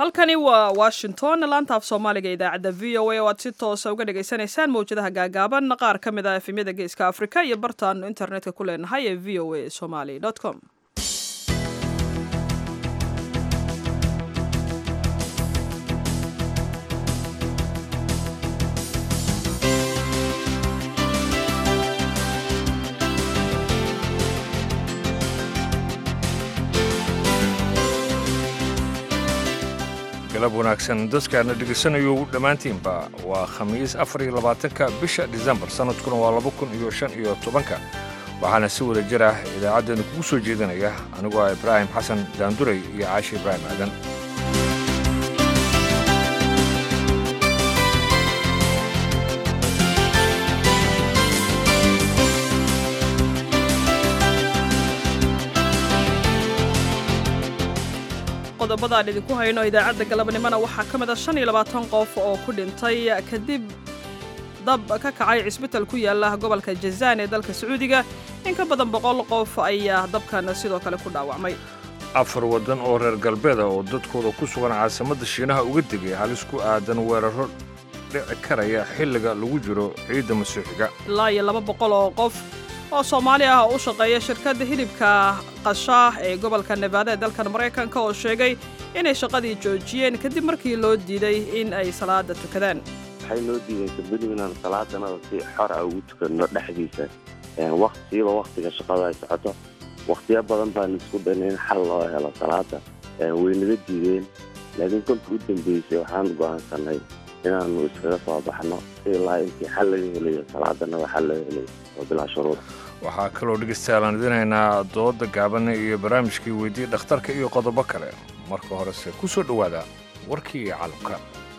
halkani waa washington laanta af soomaaliga idaacadda v o a oo aad si toosa uga dhagaysanaysaan mawjadaha gaagaaban qaar ka mid ah efemyada geeska afrika iyo bartaanu internetka ku leenahay ee v o a somali com galab wanaagsan dadkaana dhegaysanayo dhammaantiinba waa khamiis afar iyo labaatanka bisha disembar sannadkuna waa laba kun iyo shan iyo tobanka waxaana si wada jir ah idaacaddeenu kugu soo jeedinaya anigoo ah ibraahim xasan daanduray iyo caashi ibraahim aadan qodobadaan idinku hayno idaacadda galabnimona waxaa ka mid a shan iyo labaatan qof oo ku dhintay kadib dab ka kacay cisbital ku yaala gobolka jazaan ee dalka sacuudiga in ka badan boqol qof ayaa dabkan sidoo kale ku dhaawacmay afar waddan oo reer galbeeda oo dadkooda ku sugan caasimadda shiinaha uga degay halis ku aadan weeraro dhici karaya xilliga lagu jiro ciidda masiixiga ilaa iyo laba boqol oo qof oo soomaali ah oo u shaqeeya shirkadda hilibka qashaah ee gobolka nebaada ee dalkan maraykanka oo sheegay inay shaqadii joojiyeen kadib markii loo diiday in ay salaada tukadaan waxay noo diideen kabeli inaan salaadanada si xor ah ugu tukanno dhexdiisa waqtiiba wakhtiga shaqada ay socoto wakhtiyo badan baan isku dayna in xal loo helo salaada waynaga diideen laakiin kolka u dambeysay waxaan go'aansanay inaannu iskaga soo baxno ilaa intii xal laga helayo salaadanada xal laga helayo oo bilaa shuruud waxaa kaloo dhegaystayaal aan idinaynaa dooda gaaban iyo barnaamijkii weydii dhakhtarka iyo qodobo kale marka horese ku soo dhowaada warkii iyo calabka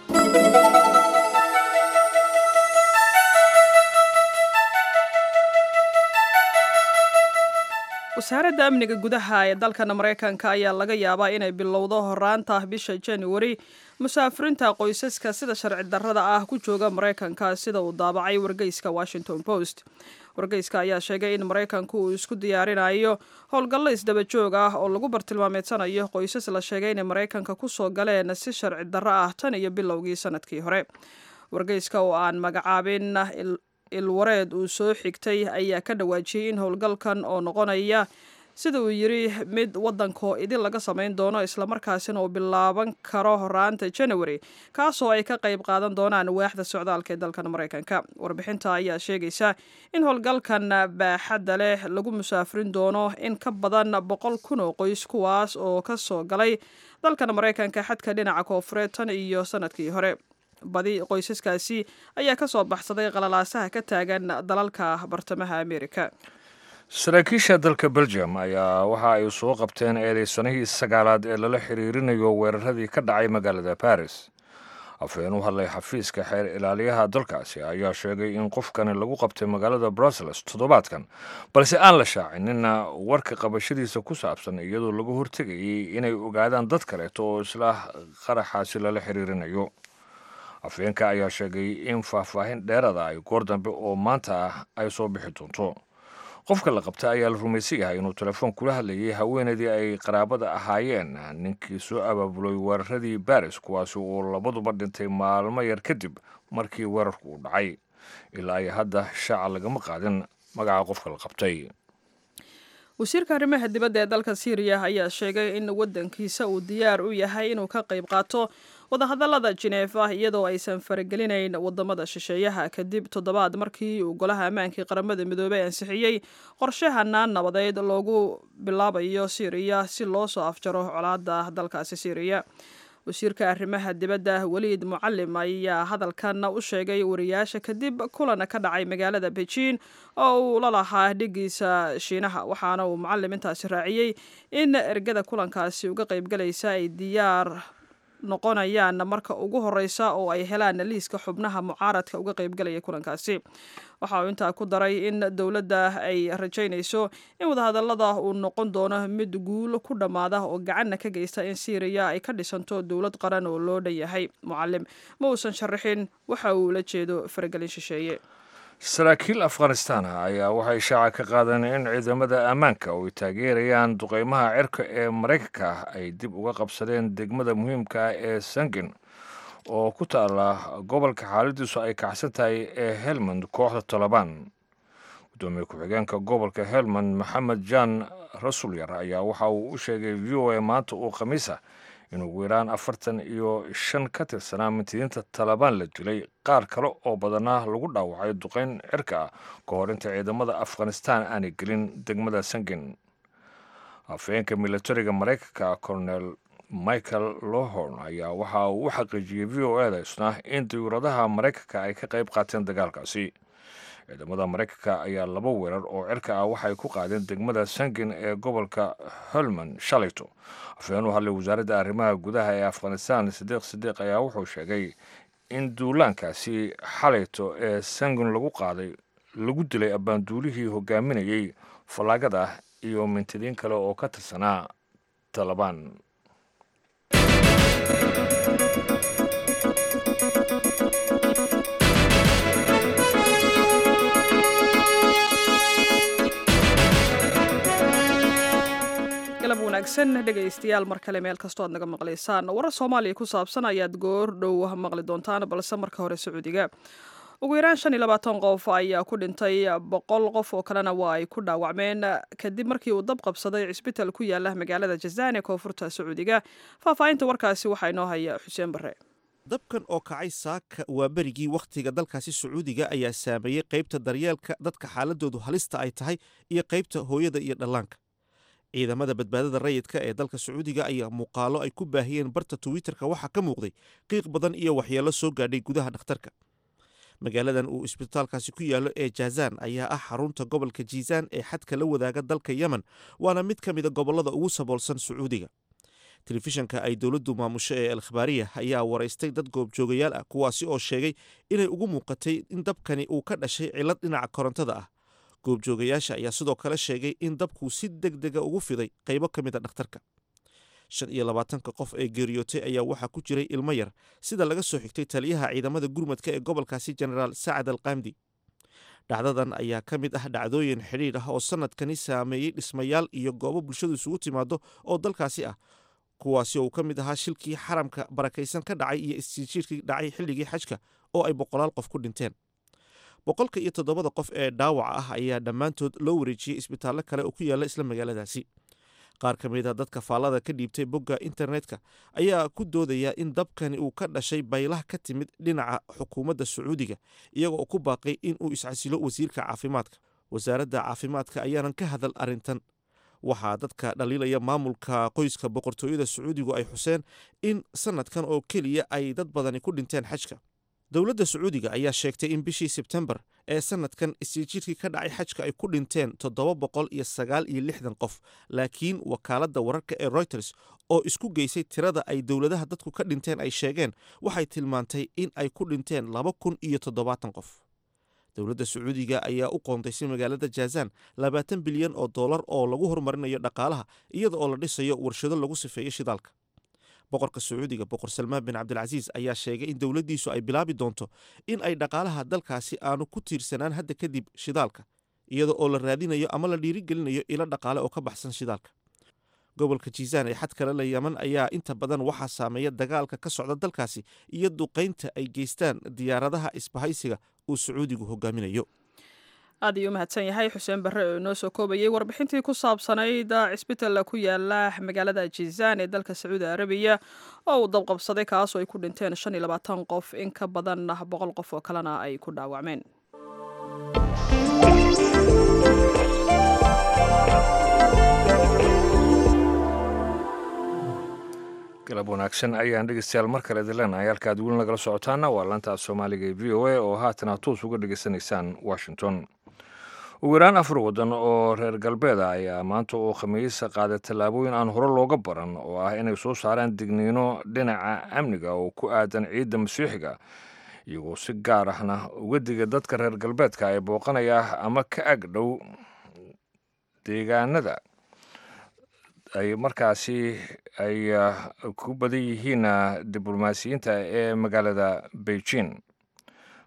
wasaaradda amniga gudaha ee dalkan maraykanka ayaa laga yaabaa inay bilowdo horaanta bisha januari musaafiriinta qoysaska sida sharci darrada ah ku jooga maraykanka sida uu daabacay wargeyska washington post wargeyska ayaa sheegay in maraykanku uu isku diyaarinayo howlgallo isdaba joog ah oo lagu bartilmaameedsanayo qoysas la sheegay inay maraykanka ku soo galeen si sharci darro ah tan iyo bilowgii sanadkii hore wargeyska oo aan magacaabin ilwareed uu soo xigtay ayaa ka dhawaajiyey in howlgalkan oo noqonaya sida uu yidhi mid waddankoo idin laga samayn doono islamarkaasina uu bilaaban karo horaanta january kaasoo ay ka qayb qaadan doonaan waaxda socdaalka ee dalkan maraykanka warbixinta ayaa sheegaysa in howlgalkan baaxadda leh lagu musaafirin doono in ka badan boqol kun oo qoys kuwaas oo ka soo galay dalkan maraykanka xadka dhinaca koofureed tan iyo sanadkii hore badi qoysaskaasi ayaa ka soo baxsaday qalalaasaha ka taagan dalalka bartamaha amerika saraakiisha dalka belgium ayaa waxa ay soo qabteen eedeysanihii sagaalaad ee lala xiriirinayo weeraradii ka dhacay magaalada baris afhayeen u hadlay xafiiska xeer ilaaliyaha dalkaasi ayaa sheegay in qofkani lagu qabtay magaalada brussels toddobaadkan balse aan la shaacinina warka qabashadiisa ku saabsan iyadoo lagu hortegayay inay ogaadaan dad kaleeto oo isla qaraxaasi lala xiriirinayo afhayeenka ayaa sheegay in faahfaahin dheerada ay goor dambe oo maanta ah ay soo bixi doonto qofka la qabta ayaa la rumaysan yahay inuu telefoon kula hadlayay haweenaydii ay qaraabada ahaayeen ninkii soo abaabulay weeraradii baris kuwaasi uu labaduba dhintay maalmo yar kadib markii weerarku uu dhacay ilaa iyo hadda shaaca lagama qaadin magaca qofka la qabtay wasiirka arrimaha dibadda ee dalka syriya ayaa sheegay in waddankiisa uu diyaar u yahay inuu ka qayb qaato wadahadallada jineefa iyadoo aysan faragelinayn wadamada shisheeyaha kadib toddobaad markii uu golaha ammaankii qaramada midoobey ansixiyey qorshahanaan nabadeed loogu bilaabayo syriya si loo soo afjaro colaada dalkaasi syriya wasiirka arrimaha dibadda weliid mucalim ayaa hadalkan u sheegay wariyaasha kadib kulan ka dhacay magaalada beijing oo uu la lahaa dhigiisa shiinaha waxaana uu mucalim intaasi raaciyey in ergada kulankaasi uga qaybgalaysa ay diyaar noqonayaan marka ugu horeysa oo ay helaan liiska xubnaha mucaaradka uga qaybgalaya kulankaasi waxa uu intaa ku daray in dowladda ay rajaynayso in wadahadallada uu noqon doono mid guul ku dhammaada oo gacanna ka geysta in syriya ay ka dhisanto dowlad qaran oo loo dhan yahay mucalim ma uusan sharaxin waxa uu la jeedo faragelin shisheeye saraakiil afghanistan ah ayaa waxay shaaca ka qaadeen in ciidamada ammaanka oo ay taageerayaan duqeymaha cirka ee maraykanka ah ay dib uga qabsadeen degmada muhiimka ah ee sangin oo ku taala gobolka xaaladiisu ay kacsan tahay ee helmand kooxda tolobaan gudoomiye ku-xigeenka gobolka helmand maxamed jan rasulyar ayaa waxa uu u sheegay v o a maanta uu khamiisa in ugu yaraan afartan iyo shan ka tirsanaa mintidiinta talabaan la dilay qaar kale oo badanaa lagu dhaawacay duqeyn cirka ah ka hor inta ciidamada afghanistan aanay gelin degmada sangin afhayeenka militariga maraykanka colonel michael lohorn ayaa waxa uu u xaqiijiyey v o eda isna in diyuuradaha maraykanka ay ka qayb qaateen dagaalkaasi ciidamada maraykanka ayaa laba weerar oo cirka ah waxay ku qaadeen degmada sangin ee gobolka holman shalayto afhayeen u hadlay wasaaradda arrimaha gudaha ee afghanistan sidiiq sidiiq ayaa wuxuu sheegay in duulaankaasi xalayto ee sangin lagu qaaday lagu dilay abbaanduulihii hogaaminayey fallaagada iyo mintidiin kale oo ka tirsanaa talabaan galab wanaagsan dhegaystayaal mar kale meel kastoo aad naga maqlaysaan warar soomaaliya ku saabsan ayaad goor dhow maqli doontaan balse marka hore sacuudiga ugu yaraan shan iyo labaatan qof ayaa ku dhintay boqol qof oo kalena waa ay ku dhaawacmeen kadib markii uu dab qabsaday cisbital ku yaala magaalada jazaan ee koonfurta sacuudiga faahfaahinta warkaasi waxaa inoo haya xuseen bare dabkan oo kacay saaka waa berigii wakhtiga dalkaasi sacuudiga ayaa saameeyey qaybta daryeelka dadka xaaladoodu halista ay tahay iyo qaybta hooyada iyo dhallaanka ciidamada badbaadada rayidka ee dalka sacuudiga ayaa muuqaalo ay ku baahiyeen barta twitter-ka waxaa ka muuqday qiiq badan iyo waxyeello soo gaadhay gudaha dhakhtarka magaaladan uu isbitaalkaasi ku yaallo ee jazaan ayaa ah xarunta gobolka jiisaan ee xadka la wadaaga dalka yemen waana mid ka mida gobollada ugu saboolsan sacuudiga telefishanka ay dowladdu maamusho ee alkhabaariya ayaa waraystay dad goobjoogayaal ah kuwaasi oo sheegay inay ugu muuqatay in dabkani uu ka dhashay cillad dhinaca korontada ah goobjoogayaasha ayaa sidoo kale sheegay in dabkuu si deg dega ugu fiday qaybo ka mid a dhakhtarka shan iyo labaatanka qof ee geeriyootay ayaa waxaa ku jiray ilmo yar sida laga soo xigtay taliyaha ciidamada gurmadka ee gobolkaasi jenaraal sacad al kamdi dhacdadan ayaa ka mid ah dhacdooyin xidhiidh ah oo sanadkani saameeyey dhismayaal iyo goobo bulshadu isugu timaado oo dalkaasi ah kuwaasi oo uu ka mid ahaa shilkii xaramka barakaysan ka dhacay iyo isjiirkii dhacay xilligii xajka oo ay boqolaal qof ku dhinteen boqolka iyo toddobada qof ee dhaawaca ah ayaa dhammaantood loo wareejiyey isbitaallo kale oo ku yaalla isla magaaladaasi qaar ka mid a dadka faallada ka dhiibtay bogga internetka ayaa ku doodaya in dabkani uu ka dhashay baylah ka timid dhinaca xukuumadda sacuudiga iyaga oo ku baaqay in uu iscasilo wasiirka caafimaadka wasaaradda caafimaadka ayaanan ka hadal arrintan waxaa dadka dhaliilaya maamulka qoyska boqortooyada sacuudigu ay xuseen in sanadkan oo keliya ay dad badani ku dhinteen xajka dowladda sacuudiga ayaa sheegtay in bishii sebtembar ee sanadkan isjiirkii ka dhacay xajka ay ku dhinteen toddoba boqol iyo sagaal iyo lixdan qof laakiin wakaaladda wararka ee reuters oo isku geysay tirada ay dowladaha dadku ka dhinteen ay sheegeen waxay tilmaantay in ay ku dhinteen laba kun iyo toddobaatan qof dowladda sacuudiga ayaa u qoondaysay magaalada jazaan labaatan bilyan oo dollar oo lagu horumarinayo dhaqaalaha iyada oo la dhisayo warshado lagu sifeeyo shidaalka boqorka sacuudiga boqor salmaan bin cabdilcasiis ayaa sheegay in dowladdiisu ay bilaabi doonto in ay dhaqaalaha dalkaasi aanu ku tiirsanaan hadda kadib shidaalka iyada oo la raadinayo ama la dhiirigelinayo ilo dhaqaale oo ka baxsan shidaalka gobolka jiisaan ee xad kale la yaman ayaa inta badan waxaa saameeya dagaalka ka socda dalkaasi iyo duqaynta ay geystaan diyaaradaha isbahaysiga uu sacuudigu hogaaminayo aad ayuu umahadsan yahay xuseen barre oo inoo soo koobayay warbixintii ku saabsanayd cisbital ku yaala magaalada jizaan ee dalka sacuudi arabiya oo uu dabqabsaday kaasoo ay ku dhinteen shan iyo labaatan qof in ka badan boqol qof oo kalena ay ku dhaawacmeen galab wanaagsan ayaan dhegeystayaal mar kale idin leenahay halkaad weli nagala socotaana waa laanta soomaaliga ee v o a oo haatan aad toos uga dhegeysanaysaan washington ugu yaraan afar waddan oo reer galbeeda ayaa maanta oo khamiisa qaaday tallaabooyin aan hore looga baran oo ah inay soo saaraan digniino dhinaca amniga oo ku aadan ciidda masiixiga iyagoo si gaar ahna uga diga dadka reer galbeedka ee booqanaya ama ka ag dhow deegaanada ay markaasi ay ku badan yihiin diblomaasiyiinta ee magaalada beijing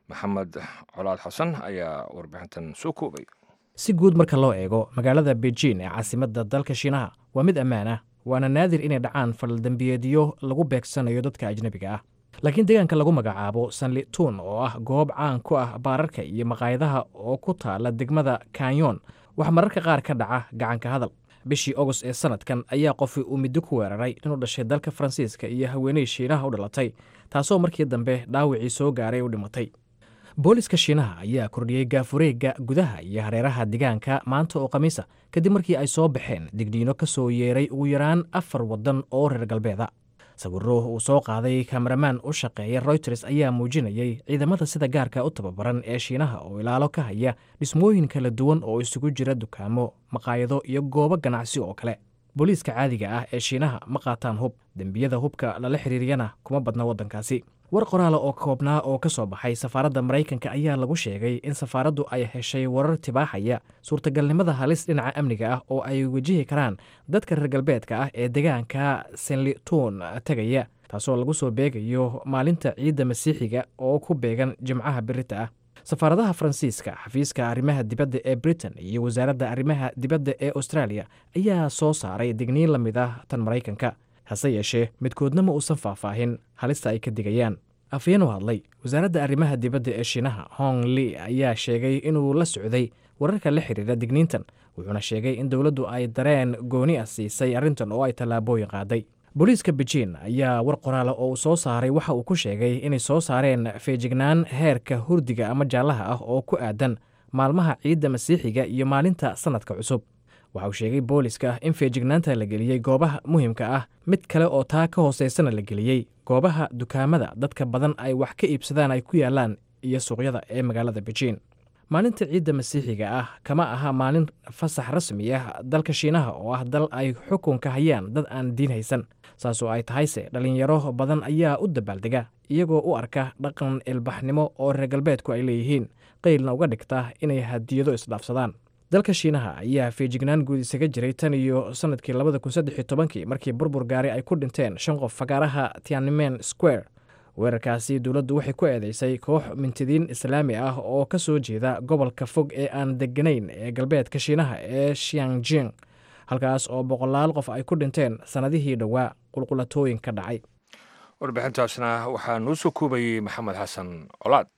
maxamed colaad xasan ayaa warbixintan soo koobay si guud marka loo eego magaalada beijing ee caasimadda dalka shiinaha waa mid ammaan ah waana naadir inay dhacaan faldambiyeedyo lagu beegsanayo dadka ajnebiga ah laakiin deegaanka lagu magacaabo sanlitun oo ah goob caan ku ah baararka iyo maqaayadaha oo ku taala degmada kanyon waxaa mararka qaar ka dhaca gacanka hadal bishii agost ee sanadkan ayaa qofi uu middo ku weeraray inuu dhashay dalka faransiiska iyo haweeney shiinaha u dhalatay taasoo markii dambe dhaawacii soo gaaray u dhimatay booliska shiinaha ayaa kordhiyey gaafureegga gudaha iyo hareeraha deegaanka maanta oo khamiisa kadib markii ay soo baxeen digniino ka soo yeeray ugu yaraan afar waddan oo reer galbeeda sawiro uu soo qaaday kameramaan u shaqeeya royters ayaa muujinayay ciidamada sida gaarka u tababaran ee shiinaha oo ilaalo ka haya dhismooyin kala duwan oo isugu jira dukaamo maqaayado iyo goobo ganacsi oo kale booliiska caadiga ah ee shiinaha ma qaataan hub dembiyada hubka lala xiriiriyana kuma badna waddankaasi war qoraala oo koobnaa oo ka soo baxay safaaradda maraykanka ayaa lagu sheegay in safaaraddu ay heshay warar tibaaxaya suurtagalnimada halis dhinaca amniga ah oo ay wajihi karaan dadka reer galbeedka ah ee deegaanka senlitun tegaya taasoo lagu soo beegayo maalinta ciidda masiixiga oo ku beegan jimcaha birita ah safaaradaha faransiiska xafiiska arrimaha dibadda ee britain iyo wasaaradda arrimaha dibadda ee australia ayaa soo saaray digniin la mid ah tan maraykanka hase yeeshee midkoodna ma uusan faahfaahin halista ay ka digayaan afyeen u hadlay wasaaradda arrimaha dibadda ee shiinaha hong li ayaa sheegay inuu la socday wararka la xiriira digniintan wuxuuna sheegay in dowladdu ay dareen gooni ah siisay arrintan oo ay tallaabooyin qaaday booliiska beijing ayaa war qoraala oo uu soo saaray waxa uu ku sheegay inay soo saareen feejignaan heerka hurdiga ama jaallaha ah oo ku aadan maalmaha ciidda masiixiga iyo maalinta sannadka cusub waxa uu sheegay booliska in feejignaanta la geliyey goobaha muhiimka ah mid kale oo taa ka hooseysana la geliyey goobaha dukaamada dadka badan ay wax ka iibsadaan ay ku yaalaan iyo suuqyada ee magaalada beijing maalinta ciidda masiixiga ah kama aha maalin fasax rasmi ah dalka shiinaha oo ah dal ay xukunka hayaan dad aan diin haysan saasoo ay tahayse dhallinyaro badan ayaa u dabaaldega iyagoo u arka dhaqan ilbaxnimo oo reer galbeedku ay leeyihiin qeylna uga dhigta inay hadiyado isdhaafsadaan dalka shiinaha ayaa feejignaan guud isaga jiray tan iyo sanadkii labada kun saddex iyo tobankii markii burbur gaari ay ku dhinteen shan qof fagaaraha tianmen square weerarkaasi dowladdu waxay ku eedeysay koox mintidiin islaami ah oo ka soo jeeda gobolka fog ee aan deganayn ee galbeedka shiinaha ee shiangjing halkaas oo boqolaal qof ay ku dhinteen sannadihii dhowaa qulqulatooyin ka dhacay warbixintaasna waxaa noo soo koobayey maxamed xasan colaad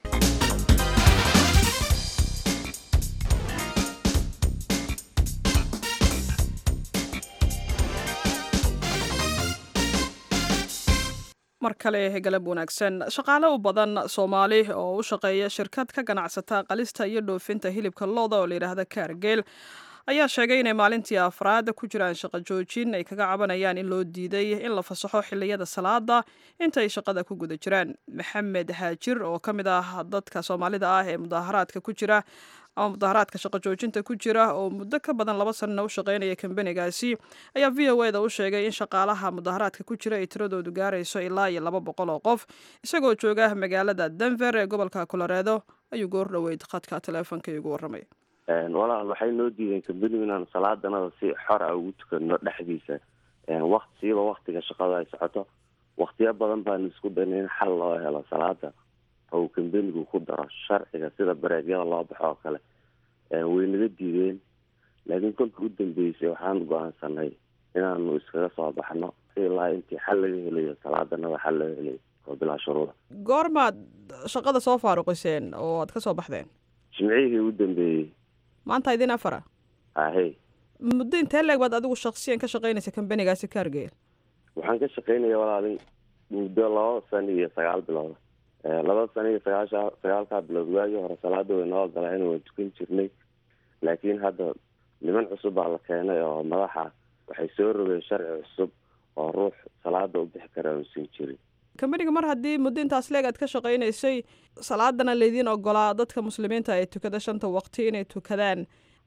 mar kale galab wanaagsan shaqaale u badan soomaali oo u shaqeeya shirkad ka ganacsata qalista iyo dhoofinta hilibka looda oo layidhaahda kaargeel ayaa sheegay inay maalintii afraad ku jiraan shaqo joojin ay kaga cabanayaan in loo diiday in la fasaxo xiliyada salaada intaay shaqada ku guda jiraan maxamed haajir oo ka mid ah dadka soomaalida ah ee mudaaharaadka ku jira ama mudaharaadka shaqo joojinta ku jira oo muddo ka badan laba sanana u shaqaynaya kambanigaasi ayaa v o eda u sheegay in shaqaalaha mudaharaadka ku jira ay tiradoodu gaarayso ilaa iyo laba boqol oo qof isagoo jooga magaalada denver ee gobolka coloredo ayuu goor dhoweyd khadka teleefonka igu warramay walaal waxay noo diideen kambanigu inaan salaadanada si xor a ugu tukano dhexdiisa waqt siiba waktiga shaqada ay socoto waktiyo badan baan isku dayna in xal loo helo salaada oo kambanigu ku daro sharciga sida bareegyada loo baxo oo kale way naga diideen laakiin kolka u dambeysay waxaan go-aansanay inaanu iskaga soo baxno ilaa intii xal laga helayo salaadanada xal laga helayo oo bilaa shuruuda goormaad shaqada soo faaruqiseen oo aad ka soo baxdeen jimcihii u dambeeyey maanta idin afara ahey muddo intee leeg baad adigu shaksiyan ka shaqaynaysa kambanigaasi kaargeel waxaan ka shaqaynaya walaalin muddo laba sano iyo sagaal bilood laba sano iyo sagaasha sagaalkaa bilood waagii hore salaada way noo ogolaan waan tukan jirnay laakiin hadda niman cusub baa la keenay oo madaxa waxay soo rogeen sharci cusub oo ruux salaada u bixi kara uusan jirin kambaniga mar haddii muddo intaas leeg aad ka shaqaynaysay salaadana laydiin ogolaa dadka muslimiinta ay tukada shanta waqti inay tukadaan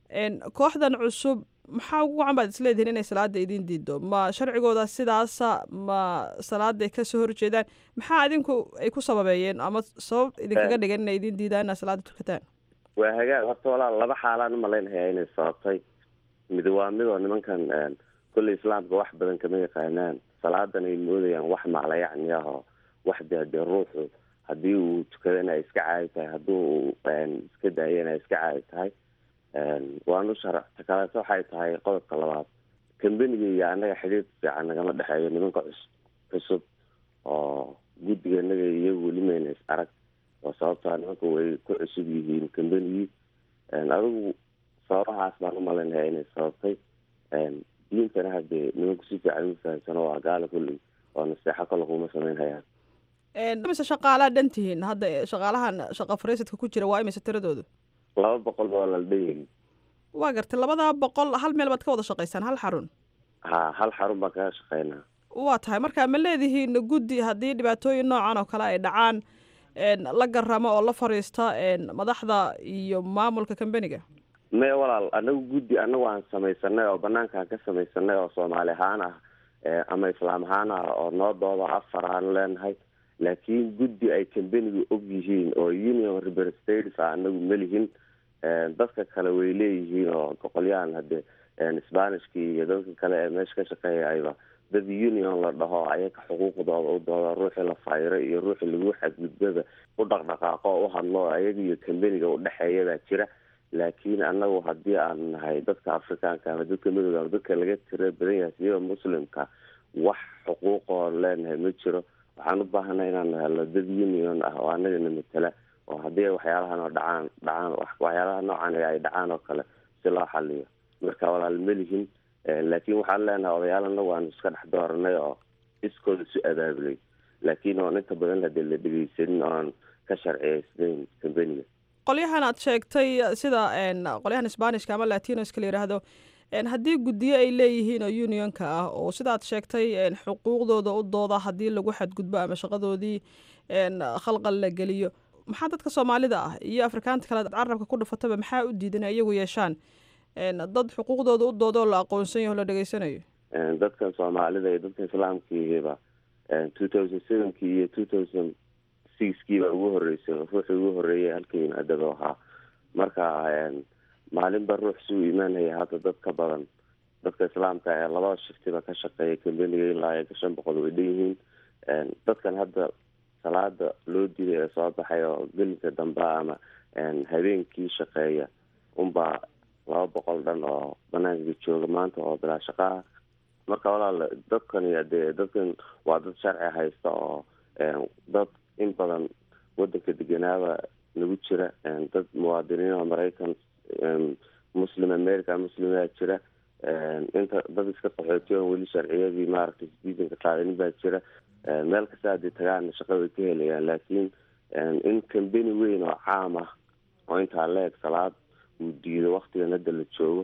kooxdan cusub maxaa ugu wacan baad isleedihiin inay salaada idiin diido ma sharcigooda sidaasa ma salaaday kasoo horjeedaan maxaa idinku ay ku sababeeyeen ama sabab idinkaga dhigan inay idiin diidaan inaad salaada tukataan waa hagaag horta walaal laba xaalaan umalaynhayaa inay sababtay mid waa midoo nimankan kolley islaamka wax badan kama yaqaanaan salaadan ay moodayaan wax maclayacni ah oo wax dee dee ruuxu haddii uu tukadana ay iska caadi tahay haddii uu iska daayana ay iska caadi tahay waanu sharacta kaleeto waxay tahay qodobka labaad kambeniga iyo annaga xidhiir fiican nagama dhexeeyo nimanka cus cusub oo guddiga naga iyagu weli mayna is arag oo sababtaa nimanka way ku cusub yihiin kambenigii adigu sababahaas baan umalaynaya inay sababtay diintana haddee nimanku si fiican u fahamsano waa gaala kulley oo naseexo kale kuma samaynhayaan mise shaqaalaa dhan tihiin hadda shaqaalahan shaqa fariisidka ku jira waa imise tiradoodu laba boqol baa la dhan waa gartay labadaa boqol hal meel baad ka wada shaqaysaan hal xarun ha hal xarun baan kaga shaqeynaa waa tahay marka ma leedihiin guddi haddii dhibaatooyin noocan oo kale ay dhacaan la garamo oo la fariista madaxda iyo maamulka kambeniga maya walaal anagu guddi anagu aan samaysanay oo banaankaan ka samaysanay oo soomaali ahaan ah ama islaam ahaan ah oo noo dooda afar aan leenahay laakiin guddi ay kambeniga og yihiin oo union representatives ah anagu melihin dadka kale way leeyihiin oo boqolyahan hadde spanishkii iyo dadka kale ee meesha ka shaqeeyayba dad union la dhaho ayaga xuquuqdooda u dooda ruuxii la fayro iyo ruuxii lagu xadgudbada u dhaqdhaqaaqo o u hadlo ayaga iyo kambeniga udhexeeya baa jira laakiin anagu haddii aan nahay dadka afrikaanka ama dadka midooda ama dadka laga tira badan yahay siyaba muslimka wax xuquuqoo leenahay ma jiro waxaan u baahanay inaan helno dad union ah oo anagana matala oo haddii waxyaalahan oo dhacaan dhacaan waxyaalaha noocan ay dhacaan oo kale si loo xaliyo marka walaal melihin laakiin waxaan leenahay odayaal anagu aan iska dhex dooranay oo iskooda isu abaabulay laakiin oon inta badan hadee la dhegeysanin oon ka sharciyeysnayn kambeniga qolyahan aad sheegtay sida qolyahan sbanishka ama latinoska la yidhaahdo haddii guddiyo ay leeyihiin oo unionka ah oo sidaad sheegtay xuquuqdooda u dooda haddii lagu xadgudbo ama shaqadoodii khalqal la geliyo maxaa dadka soomaalida ah iyo afrikaanta kale carabka ku dhufataba maxaa u diidan ay iyagu yeeshaan dad xuquuqdooda u dooda oo la aqoonsan yaho la dhegeysanayo dadkan soomaalida iyo dadka islaamkiiba two thousand sevenkii iyo two thousand sixkiiba ugu horeysay ruuxii ugu horeeyay halka yimaadaba ahaa marka maalinba ruux suu imaanaya hadda dad ka badan dadka islaamka ee labada shiftiba ka shaqeeya kambeniga ilaa iyo shan boqol way dhan yihiin dadkan hadda salaada loo diray ee soo baxay oo gelinka dambe ama habeenkii shaqeeya unbaa laba boqol dhan oo banaanka jooga maanta oo bilaa shaqaha marka walaal dadkani dee dadkan waa dad sharci haysta oo dad in badan wadanka deganaaba nagu jira dad muwaadiniin oo maraykan muslim america muslimaa jira inta dad iska qaxootiyo weli sharciyadii maaragtay sidiisanka qaadanin baa jira meel kasta haddii tagaana shaqa way ka helayaan laakiin in kambeni weyn oo caam ah oo intaa leeg salaad uu diido waktigan hadda la joogo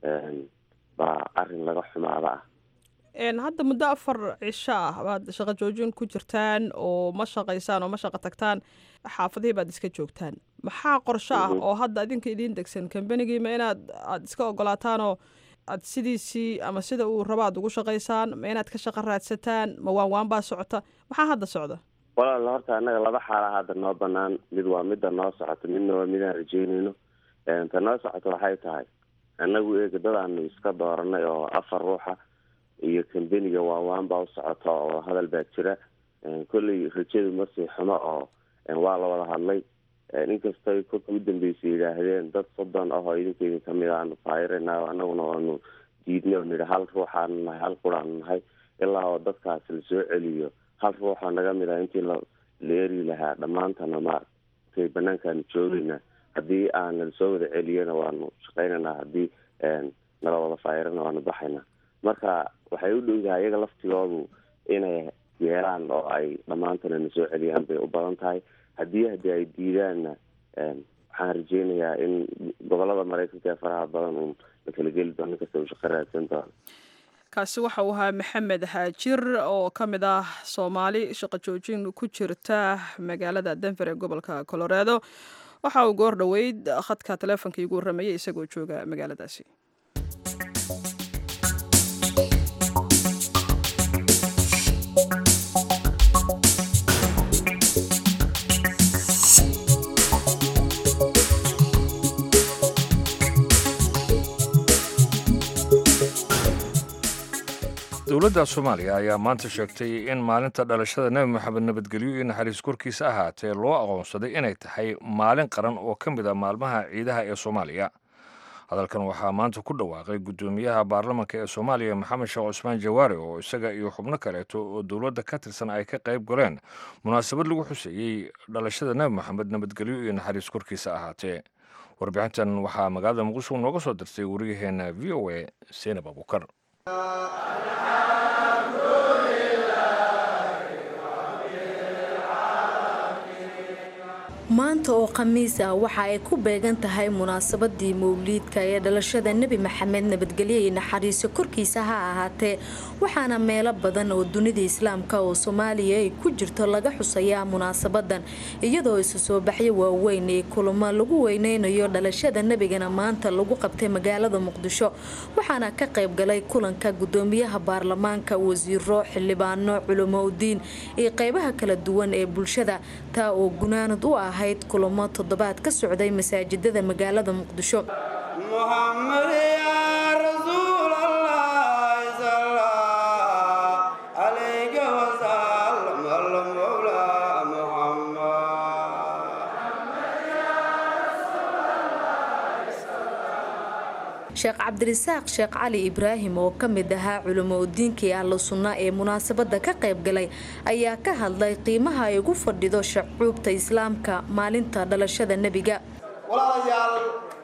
baa arrin laga xumaada ah hadda muddo afar cisho ah baad shaqo joojin ku jirtaan oo ma shaqaysaan oo ma shaqo tagtaan xaafadihii baad iska joogtaan maxaa qorsho ah oo hadda idinka idiin degsan kambenigiima inaad aada iska ogolaataanoo aad sidiisii ama sida uu rabo aad ugu shaqaysaan ma inaad ka shaqo raadsataan ma waan waan baa socota maxaa hadda socda walaal horta annaga laba xaala hadda noo banaan mid waa midda noo socoto midna waa midaan rajeynayno ta noo socoto waxay tahay annagu eega dadaanu iska dooranay oo afar ruuxa iyo kambeniga waawaan baa u socota oo hadal baa jira kolley rajadu masii xumo oo waa la wada hadlay inkastay kolka u dambeysay yidhaahdeen dad soddon ah oo idinka idin kamid aanu faayirana anaguna waanu diidnay oo nidhi hal ruuxaanu nahay hal quraanu nahay ilaa oo dadkaas lasoo celiyo hal ruuxa naga mid ah intii la la eri lahaa dhammaantana maaragtay banaankaanu joogayna haddii aana lasoo wada celiyana waanu shaqaynaynaa haddii nala wada faayirana waanu baxaynaa marka waxay u dhowdahay iyaga laftigoodu inay yeelaan oo ay dhammaantana na soo celiyaan bay u badan tahay haddii haddii ay diidaanna waxaan rajeynayaa in gobolada maraykanka ee faraha badan uun la kala geli doono inkasta uu shaqo raadsan doono kaasi waxa uu ahaa maxamed haajir oo ka mid ah soomaali shaqo joojin ku jirta magaalada denver ee gobolka coloredo waxa uu goor dhoweyd khadka taleefonka iigu warramayay isagoo jooga magaaladaasi dowladda soomaaliya ayaa maanta sheegtay in maalinta dhalashada nebi moxamed nabadgelyo iyo naxariis korkiisa ahaatee loo aqoonsaday inay tahay maalin qaran oo ka mid a maalmaha ciidaha ee soomaaliya hadalkan waxaa maanta ku dhawaaqay guddoomiyaha baarlamanka ee soomaaliya maxamed sheekh cusmaan jawaare oo isaga iyo xubno kaleeto oo dowladda ka tirsan ay ka qayb galeen munaasabad lagu xuseeyey dhalashada nebi moxamed nabadgelyo iyo naxariis korkiisa ahaatee warbixintan waxaa magaalada muqdisho nooga soo dirtay wariyaheena v o a seenab abukar maanta oo khamiis ah waxa ay ku beegan tahay munaasabadii mowliidka ee dhalashada nebi maxamed nabadgelyo iyo naxariiso korkiisa ha ahaatee waxaana meelo badan oo dunida islaamka oo soomaaliya ay ku jirto laga xusayaa munaasabadan iyadoo isu soo baxyo waaweyn ee kulamo lagu weyneynayo dhalashada nebigana maanta lagu qabtay magaalada muqdisho waxaana ka qayb galay kulanka gudoomiyaha baarlamaanka wasiiro xildhibaano culamo udiin iyo qeybaha kala duwan ee bulshada taa oo gunaanad u ah kulamo toddobaad ka socday masaajidada magaalada muqdisho sheekh cabdirisaaq sheekh cali ibraahim oo ka mid ahaa culamo udiinkii ahlu sunna ee munaasabada ka qayb galay ayaa ka hadlay qiimaha ay ugu fadhido shacuubta islaamka maalinta dhalashada nebiga walaalayaal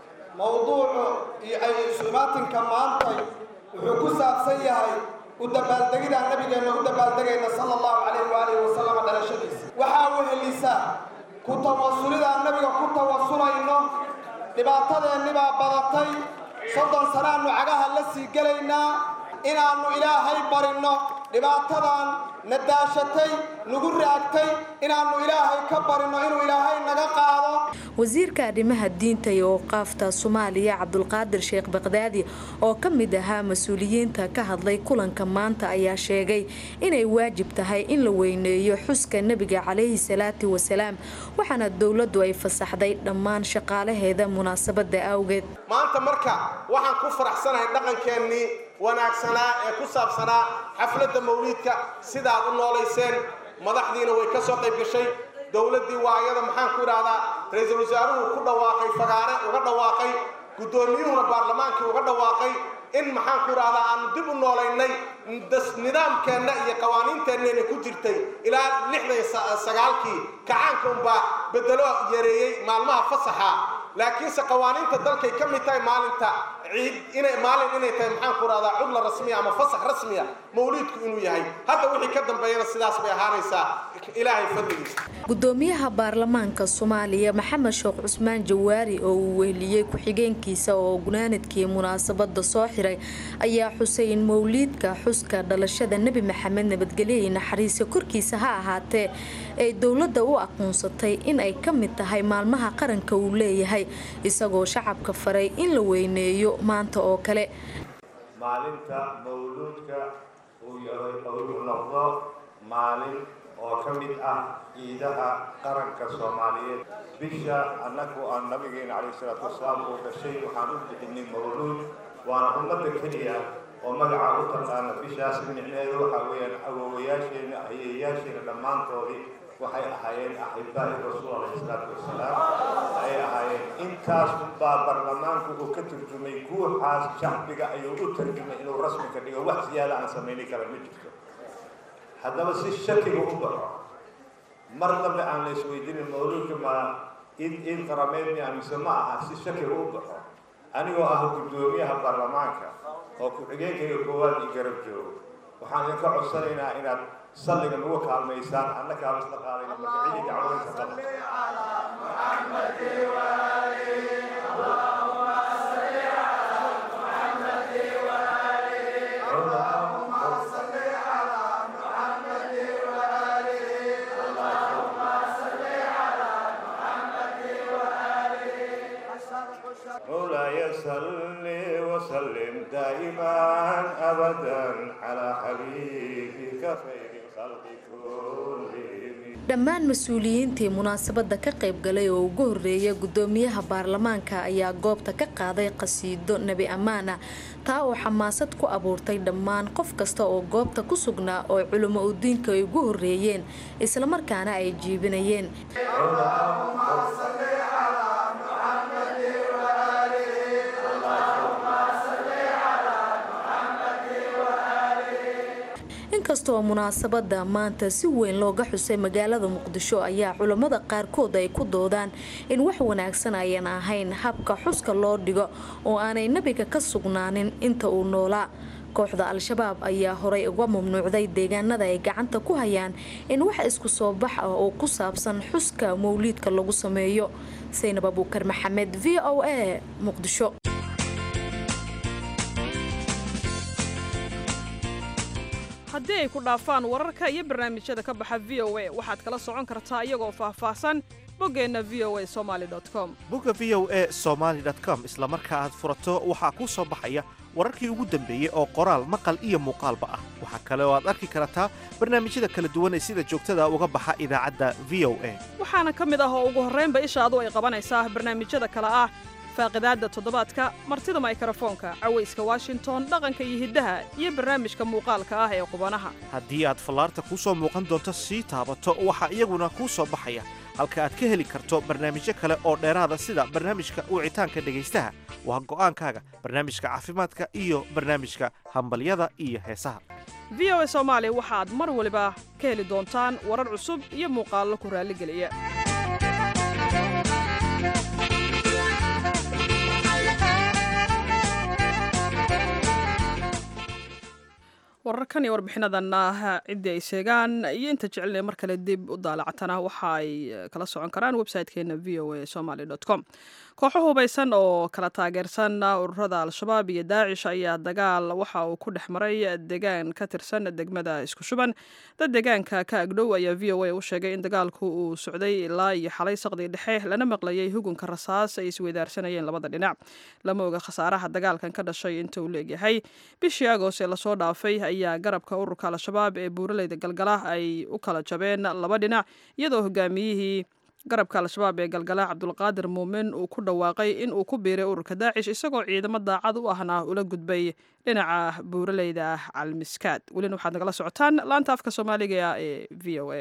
mowduucu iyo ay isumaatinka maantay wuxuu ku saabsan yahay u dabaaldegidaan nabigeenna u dabaaldegayna sala allahu calayh waalihi wasalam dhalashadiisa waxaa wehelisa ku tawasulidaan nabiga ku tawasulayno dhibaatadeennibaa badatay soddon sanaannu cagaha la sii gelaynaa inaannu ilaahay barinno dhibaatadan na daashatay nagu raagtay inaannu ilaahay ka barinno inuu ilaahay naga qaado wasiirka arrimaha diinta iyo awqaafta soomaaliya cabdulqaadir sheekh baqdaadi oo ka mid ahaa mas-uuliyiinta ka hadlay kulanka maanta ayaa sheegay inay waajib tahay in la weyneeyo xuska nebiga calayhi salaatu wasalaam waxaana dowladdu ay fasaxday dhammaan shaqaalaheeda munaasabada awgeed maanta marka waxaan ku faraxsanahay dhaqankeennii wanaagsanaa ee ku saabsanaa xafladda mawliidka sidaad u noolayseen madaxdiina way ka soo qayb gashay dowladdii waa iyada maxaan ku idhaahdaa ra-iisul wasaaruhu ku dhawaaqay fagaare uga dhawaaqay guddoomiyuhuna baarlamaankii uga dhawaaqay in maxaan ku idhaahdaa aanu dib u noolaynay nidaamkeenna iyo qawaaniinteenneena ku jirtay ilaa lixdan sagaalkii kacaanka unbaa bedelo yareeyey maalmaha fasaxa laakiinse qawaaniinta dalkay ka mid tahay maalinta ciid inay maalin inay tahay maxaan ku rahdaa cudla rasmiya ama fasax rasmiya mawliidku inuu yahay hadda wixii ka dambeeyana sidaas bay ahaanaysaa ilaahay fadligiisa gudoomiyaha baarlamaanka soomaaliya maxamed sheekh cusmaan jawaari oo uu weheliyey ku-xigeenkiisa oo gunaanadkii munaasabada soo xiray ayaa xusay in mowliidka xuska dhalashada nebi maxamed nabadgelyo naxariisa korkiisa ha ahaatee ay dowladda u aqoonsatay in ay ka mid tahay maalmaha qaranka uu leeyahay isagoo shacabka faray in la weyneeyo maanta oo kale maalinta mawluudka uu yahay uu noqdo maalin oo ka mid ah ciidaha qaranka soomaaliyeed bisha annagu aan nabigeena calayhi salaatu wasalaam uu dhashay waxaan u bixinay mawluud waana ummadda keliya oo magaca u taqaana bishaas micneedu waxaa weeyaan awowayaasheena ayeeyaasheena dhammaantoodii waxay ahaayeen axibaa'i rasuul alayhi salaatu wasalaam ayay ahaayeen intaas baa baarlamaanku uu ka turjumay guuxaas shacbiga ayuu u tarjumay inuu rasmi ka dhigo wax siyaada aan samayni kara ma jirto haddaba si shakiga u baxo mar dambe aan la isweydiinin mawluudka ma id id qarameed mi mise ma aha si shakiga u baxo anigoo ah guddoomiyaha baarlamaanka oo ku-xigeenkayga koowaad io garab joogo waxaan idinka codsanaynaa inaad salliga nagu kaalmaysaan annakaa isla qaadayna marka cidii dacwadaysa qaba مولاي صل وسلم دائما ابدا على حبيبك خير الخلق كلهم dhammaan mas-uuliyiintii munaasabada ka qaybgalay oo ugu horeeya gudoomiyaha baarlamaanka ayaa goobta ka qaaday qasiido nebi ammaana taa oo xamaasad ku abuurtay dhammaan qof kasta oo goobta ku sugnaa oo culimo udiinka ay ugu horeeyeen islamarkaana ay jiibinayeen inkastoo munaasabada maanta si weyn looga xusay magaalada muqdisho ayaa culammada qaarkood ay ku doodaan in wax wanaagsan ayan ahayn habka xuska loo dhigo oo aanay nebiga ka sugnaanin inta uu noolaa kooxda al-shabaab ayaa horay uga mamnuucday deegaanada ay gacanta ku hayaan in wax isku soo bax ah oo ku saabsan xuska mawliidka lagu sameeyo saynab abuukar maxamed v o a muqdisho haddii ay ku dhaafaan wararka iyo barnaamijyada ka baxa v o a waxaad kala socon kartaa iyagoo faahfaahsan boggeenna v o a somaali com bogga v o a somaali com isla marka aad furato waxaa kuu soo baxaya wararkii ugu dambeeyey oo qoraal maqal iyo muuqaalba ah waxaa kale oo aad arki kartaa barnaamijyada kala duwan ee sida joogtada uga baxa idaacadda v o a waxaana ka mid ah oo ugu horraynba ishaadu ay qabanaysaa barnaamijyada kale ah faaqidaadda toddobaadka martida maykarafoonka cawayska washington dhaqanka iyo hiddaha iyo barnaamijka muuqaalka ah ee qubanaha haddii aad fallaarta kuu soo muuqan doonto sii taabato waxaa iyaguna kuu soo baxaya halka aad ka heli karto barnaamijyo kale oo dheeraada sida barnaamijka wicitaanka dhegaystaha waa go'aankaaga barnaamijka caafimaadka iyo barnaamijka hambalyada iyo heesaha v o a soomaali waxaad mar waliba ka heli doontaan warar cusub iyo muuqaallo ku raalligeliya wararkan iyo warbixinadanna ciddii ay sheegaan iyo inta jecelina mar kale dib u daalacatana waxa ay kala socon karaan website-keena v o a somaly com kooxo hubaysan oo kala taageersan ururada al-shabaab iyo daacish ayaa dagaal waxa uu ku dhex maray deegaan ka tirsan degmada isku shuban dad deegaanka ka agdhow ayaa v o a u sheegay in dagaalku uu socday ilaa iyo xalay saqdii dhexe lana maqlayay hugunka rasaas ay isweydaarsanayeen labada dhinac lama oga khasaaraha dagaalkan ka dhashay inta uu leegyahay bishii agoos ee lasoo dhaafay ayaa garabka ururka al-shabaab ee buuraleyda galgala ay u kala jabeen laba dhinac iyadoo hogaamiyihii garabka al-shabaab ee galgala cabdulqaadir muumin uu ku dhawaaqay in uu ku biiray ururka daacish isagoo ciidamo daacad u ahna ula gudbay dhinaca buuraleyda calmiskaad welina waxaad nagala socotaan laanta afka soomaaliga ee v o a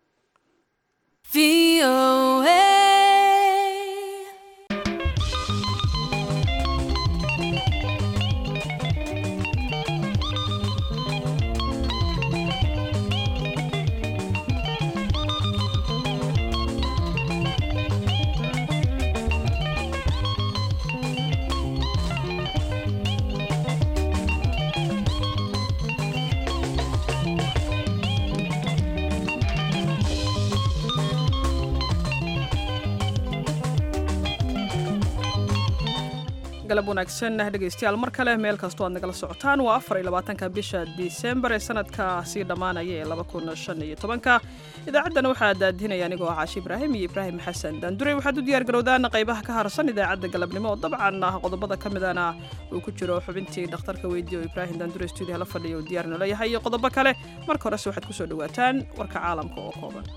galab wanaagsan dhegaystayaal mar kale meel kastoo aad nagala socotaan waa afar iyo labaatanka bisha disembar ee sanadka sii dhammaanaya ee laba kun shan iyo tobanka idaacaddana waxaa daadinaya anigoo ah caashi ibraahim iyo ibraahim xasan daandurey waxaad u diyaar garowdaan qaybaha ka harsan idaacadda galabnimo oo dabcan ah qodobada ka midana uu ku jiro xubintii dhakhtarka weydiye oo ibraahim daandure stuudiyaha la fadhiya uu diyaar noola yahay iyo qodobo kale marka horese waxaad kusoo dhawaataan warka caalamka oo kooban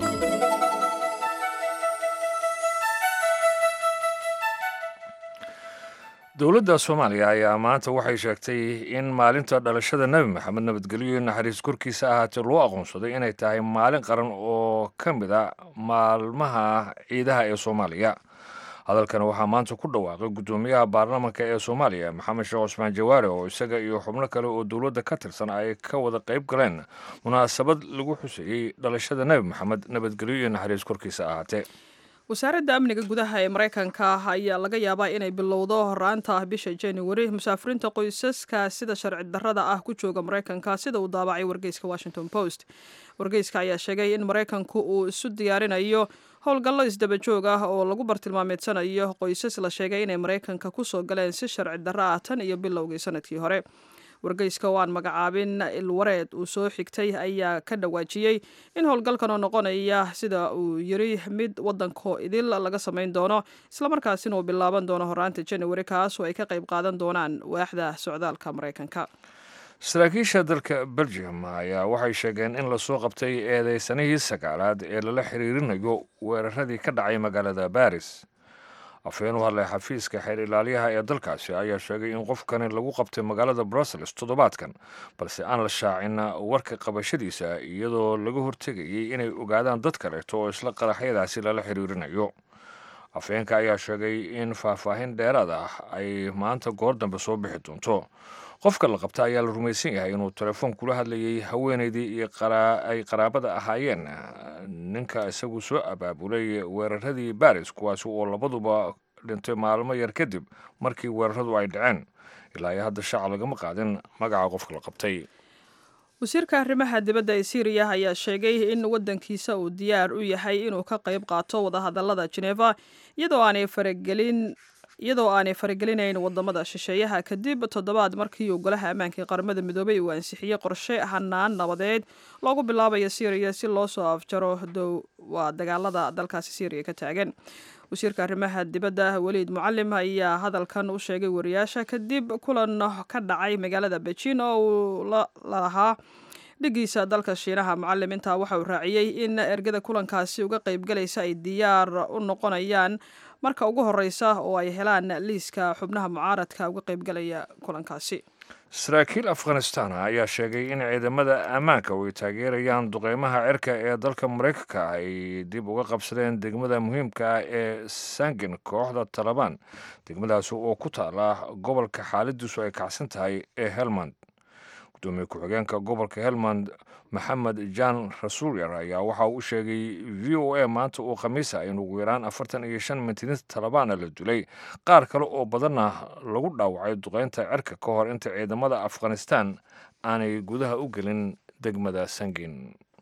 dowladda soomaaliya ayaa maanta waxay sheegtay in maalinta dhalashada nebi maxamed nabadgelyo iyo naxariis korkiisa ahaatee loo aqoonsaday inay tahay maalin qaran oo ka mid a maalmaha ciidaha ee soomaaliya hadalkani waxaa maanta ku dhawaaqay guddoomiyaha baarlamaanka ee soomaaliya maxamed sheekh cusmaan jawaare oo isaga iyo xubno kale oo dowladda ka tirsan ay ka wada qayb galeen munaasabad lagu xuseeyey dhalashada nebi maxamed nabadgelyo iyo naxariis korkiisa ahaatee wasaaradda amniga gudaha ee maraykanka ayaa laga yaabaa inay bilowdo horaanta bisha januari musaafiriinta qoysaska sida sharci darrada ah ku jooga maraykanka sida uu daabacay wargeyska washington post wargeyska ayaa sheegay in maraykanku uu isu diyaarinayo howlgallo isdaba joog ah oo lagu bartilmaameedsanayo qoysas la sheegay inay maraykanka kusoo galeen si sharci darro ah tan iyo bilowgii sanadkii hore wargeyska oo aan magacaabin ilwareed uu soo xigtay ayaa ka dhawaajiyey in howlgalkan oo noqonaya sida uu yiri mid wadanko idil laga samayn doono islamarkaasina uu bilaaban doono horaanta januari kaas oo ay ka qayb qaadan doonaan waaxda socdaalka maraykanka saraakiisha dalka belgium ayaa waxay sheegeen in lasoo qabtay eedeysanihii sagaalaad ee lala xiriirinayo weeraradii ka dhacay magaalada baris afhayeen u hadlay xafiiska xeer ilaaliyaha ee dalkaasi ayaa sheegay in qofkani lagu qabtay magaalada brussels toddobaadkan balse aan la shaacin warka qabashadiisa iyadoo laga hortegayay inay ogaadaan dad kaleeto oo isla qaraxyadaasi lala xiriirinayo afhayeenka ayaa sheegay in faahfaahin dheeraad ah ay maanta goor dambe soo bixi doonto qofka la qabta ayaa la rumaysan yahay inuu telefoon kula hadlayay haweenaydii iyo ay qaraabada ahaayeen ninka isagu soo abaabulay weeraradii baris kuwaasi oo labaduba dhintay maalmo yar kadib markii weeraradu ay dhaceen ilaa iyo hadda shaaca lagama qaadin magaca qofka la qabtay wasiirka arrimaha dibadda ee syriya ayaa sheegay in waddankiisa uu diyaar u yahay inuu ka qayb qaato wadahadallada geneva iyadoo aanay faragelin iyadoo aanay faragelinayn wadamada shisheeyaha kadib toddobaad markii uu golaha ammaanka ee qaramada midoobay uu ansixiyey qorshe hanaan nabadeed loogu bilaabayo syriya si loo soo afjaro dow waa dagaalada dalkaasi syriya ka taagan wasiirka arrimaha dibadda weliid mucalim ayaa hadalkan u sheegay wariyaasha kadib kulan ka dhacay magaalada beijin oo uu lalahaa dhigiisa dalka shiinaha mucalim intaa waxa uu raaciyey in ergada kulankaasi uga qaybgalaysa ay diyaar u noqonayaan marka ugu horeysa oo ay helaan liiska xubnaha mucaaradka uga qaybgalaya kulankaasi saraakiil afghanistan ayaa sheegay in ciidamada ammaanka ay taageerayaan duqeymaha cirka ee dalka maraykanka ay dib uga qabsadeen degmada muhiimka ah ee sangin kooxda talabaan degmadaasi oo ku taala gobolka xaaladiisu ay kacsan tahay ee helmand gudoomiye ku-xigeenka gobolka helmand maxamed jan rasuulyar ayaa waxa uu u sheegay v o a maanta uu khamiisa in ugu yaraan afartan iyo shan mintinis talabaana la dilay qaar kale oo badanna lagu dhaawacay duqeynta cirka ka hor inta ciidamada afghanistan aanay gudaha u gelin degmada sangin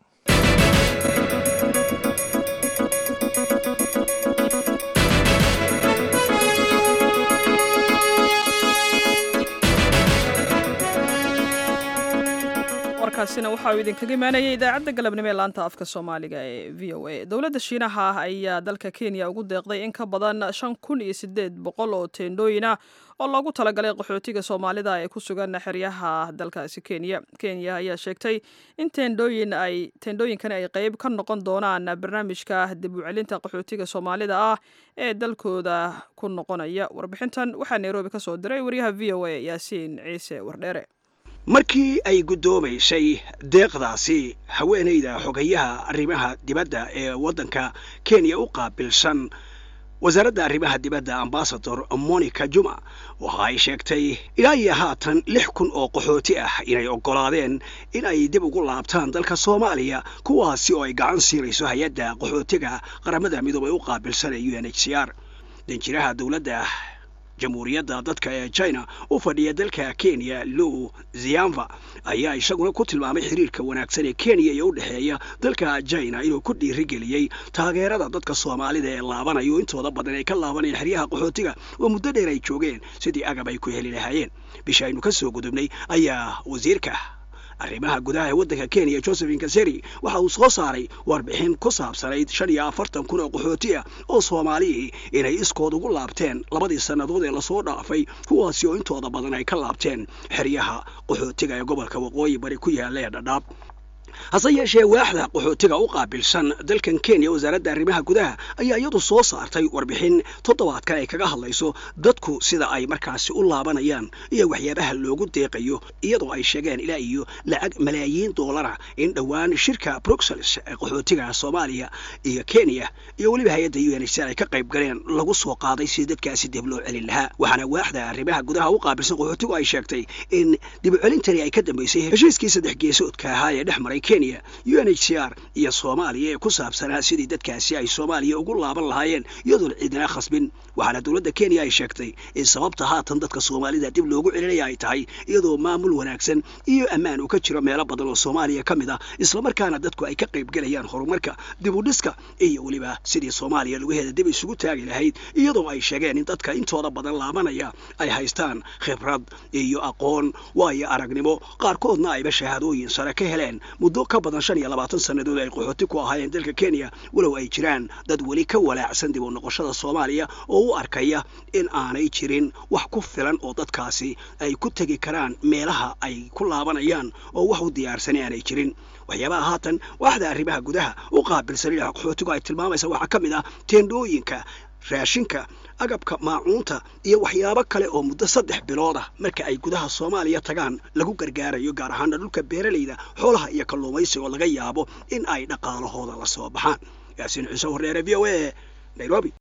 warkaasina waxa uu idinkaga imaanayay idaacadda galabnimo ee laanta afka soomaaliga ee v o a dowladda shiinaha ayaa dalka kenya ugu deeqday in ka badan shan kun iyo sideed boqol oo teendhooyin ah oo loogu talagalay qaxootiga soomaalida ee ku sugan xeryaha dalkaasi kenya kenya ayaa sheegtay in teendhooyin ay teendhooyinkani ay qeyb ka noqon doonaan barnaamijka dib u celinta qaxootiga soomaalida ah ee dalkooda ku noqonaya warbixintan waxaa nairobi ka soo diray wariyaha v o a yaasiin ciise wardheere markii ay guddoomaysay deeqdaasi haweenayda xogayaha arrimaha dibadda ee waddanka kenya u qaabilsan wasaaradda arrimaha dibadda ambasador monica juma waxa ay sheegtay ilaa iyo haatan lix kun oo qaxooti ah inay oggolaadeen in ay dib ugu laabtaan dalka soomaaliya kuwaasi oo ay gacan siinayso hay-adda qaxootiga qaramada midoobay u qaabilsan ee u n h c r danjiraha dowladda jamhuuriyadda dadka ee china u fadhiya dalka kenya lou ziamva ayaa isaguna ku tilmaamay xiriirka wanaagsan ee kenya iyo u dhexeeya dalka china inuu ku dhiirigeliyey taageerada dadka soomaalida ee laabanayo intooda badan ay ka laabanayeen xeryaha qaxootiga oo muddo dheer ay joogeen sidii agab ay ku heli lahaayeen bisha aynu ka soo gudubnay ayaa wasiirka arrimaha gudaha ee waddanka kenya josephin kaseri waxa uu soo saaray warbixin ku saabsanayd shan iyo afartan kun oo qaxooti ah oo soomaalihii inay iskood ugu laabteen labadii sannadood ee lasoo dhaafay kuwaasi oo intooda badan ay ka laabteen xeryaha qaxootiga ee gobolka waqooyi bari ku yaalla ee dhadhaab hase yeeshee waaxda qaxootiga u qaabilsan dalkan kenya wasaaradda arrimaha gudaha ayaa iyadu soo saartay warbixin toddobaadkan ay kaga hadlayso dadku sida ay markaasi u laabanayaan iyo waxyaabaha loogu deeqayo iyadoo ay sheegeen ilaa iyo lacag malaayiin doolara in dhowaan shirka bruxelles ee qaxootiga soomaaliya iyo kenya iyo weliba hay-adda u n h r ay ka qayb galeen lagu soo qaaday si dadkaasi dib loo celin lahaa waxaana waaxda arrimaha gudaha u qaabilsan qaxootigu ay sheegtay in dib u celintani ay ka dambeysay heshiiskii saddex geesoodka ahaa ee dhex maray kenya u n h c r iyo soomaaliya ee ku saabsanaa sidii dadkaasi ay soomaaliya ugu laaban lahaayeen iyadoon ciidina khasbin waxaana dowladda kenya ay sheegtay in sababta haatan dadka soomaalida dib loogu celinaya ay tahay iyadoo maamul wanaagsan iyo ammaan uu ka jiro meelo badan oo soomaaliya ka mid ah islamarkaana dadku ay ka qaybgelayaan horumarka dib u dhiska iyo weliba sidii soomaaliya lugaheeda dib isugu taagi lahayd iyadoo ay sheegeen in dadka intooda badan laabanaya ay haystaan khibrad iyo aqoon waayo aragnimo qaarkoodna ayba shahaadooyin sare ka heleen muddo ka badan shan iyo labaatan sannadood ay qaxooti ku ahaayeen dalka kenya walow ay jiraan dad weli ka walaacsan dib u noqoshada soomaaliya oo u arkaya in aanay jirin wax ku filan oo dadkaasi ay ku tegi karaan meelaha ay ku laabanayaan oo wax u diyaarsanay aanay jirin waxyaabaha haatan waaxda arrimaha gudaha u qaabilsan dhinaca qaxootigu ay tilmaamaysa waxaa ka mid ah teendhooyinka raashinka agabka maacuunta iyo waxyaabo kale oo muddo saddex bilood ah marka ay gudaha soomaaliya tagaan lagu gargaarayo gaar ahaana dhulka beeralayda xoolaha iyo kalluumaysiga oo laga yaabo in ay dhaqaalahooda la soo baxaan yaasiin ciise horreere v o a nairobi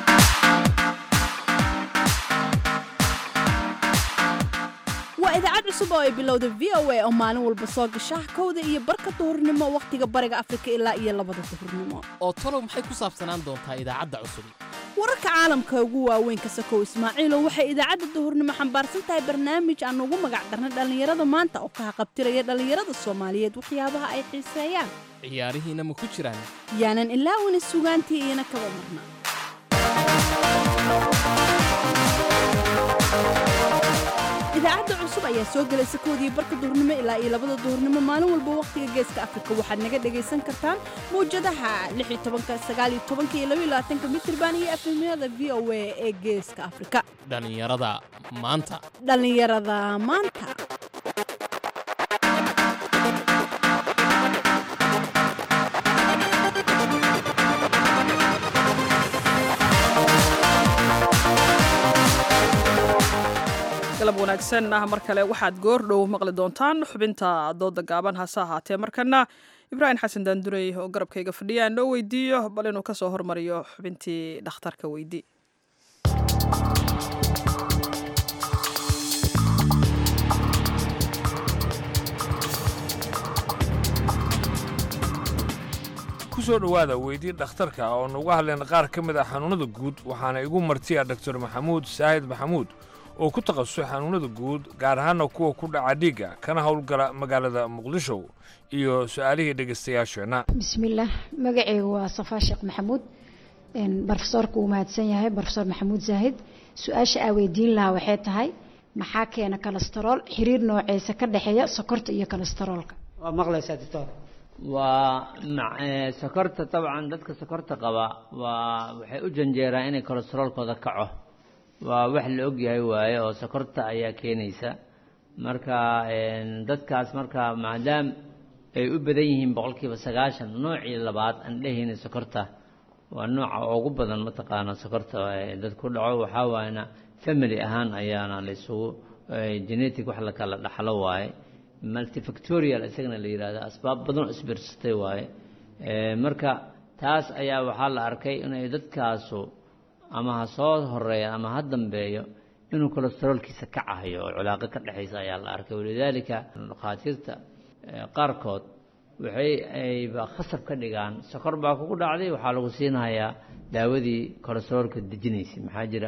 waa idaacad cusub oo ay bilowda v o a oo maalin walba soo gasha kowda iyo barka duhurnimo wakhtiga bariga afrika ilaa iyo labada duhurnimo oo talow maxay ku saabsanaan doontaa idaacadda cusub wararka caalamka ugu waaweyn ka sakow ismaaciilo waxay idaacadda duhurnimo xambaarsan tahay barnaamij aan ugu magac darnay dhallinyarada maanta oo ka haqabtiraya dhallinyarada soomaaliyeed waxyaabaha ay xiiseeyaan ciyaarihiina ma ku jiraan yaanan ilaawina sugaantii iyana kaba marna idaacadda cusub ayaa soo gelaysa koodii barka duhurnimo ilaa iyo labada duhurnimo maalin walba wakhtiga geeska afrika waxaad naga dhagaysan kartaan mawjadaha iyo mitirban iyo efemyada v o a ee geeska afrika dhallinyarada maanta dhallinyarada maanta galab wanaagsan ah mar kale waxaad goor dhow maqli doontaan xubinta dooda gaaban hase ahaatee markana ibraahim xasan daandurey oo garabkayga fadhiya aan noo weydiiyo bal inuu ka soo hormariyo xubintii dhakhtarka weydii ku soo dhowaada weydii dhakhtarka oo nuga hadleen qaar ka mid ah xanuunnada guud waxaana igu martiya doktor maxamuud saahid maxamuud oo ku takhasusay xanuunnada guud gaar ahaana kuwa ku dhaca dhiigga kana howlgala magaalada muqdisho iyo su'aalihii dhegaystayaasheenna bismillaah magacaygu waa safaa sheekh maxamuud barofesoorka uu mahadsan yahay barofesor maxamuud zaahid su-aasha aa weydiin lahaa waxay tahay maxaa keena kolestarool xiriir nooceesa ka dhexeeya sokorta iyo kolestaroolka waa maqlaysaa doctor waa sokorta dabcan dadka sokorta qaba waa waxay u janjeeraan inay kolestaroolkooda kaco waa wax la ogyahay waaye oo sokorta ayaa keenaysa marka dadkaas marka maadaam ay u badan yihiin boqolkiiba sagaashan noocii labaad aan dhehayna sokorta waa nooca ugu badan mataqaana sokorta dad ku dhaco waxaa waayna family ahaan ayaana la isugu genetic wax la kala dhaxlo waaye multifactorial isagana la yidhahdo asbaab badan oo isbirsatay waaye marka taas ayaa waxaa la arkay inay dadkaasu ama ha soo horeeya ama ha dambeeyo inuu kolestaroolkiisa ka cahayo oo culaaqo ka dhexaysa ayaa la arkay walidaalika dhakhaatiirta qaarkood waxay ayba khasab ka dhigaan sokor baa kugu dhacday waxaa lagu siinahayaa daawadii kolestaroolka dejinaysay maxaa jira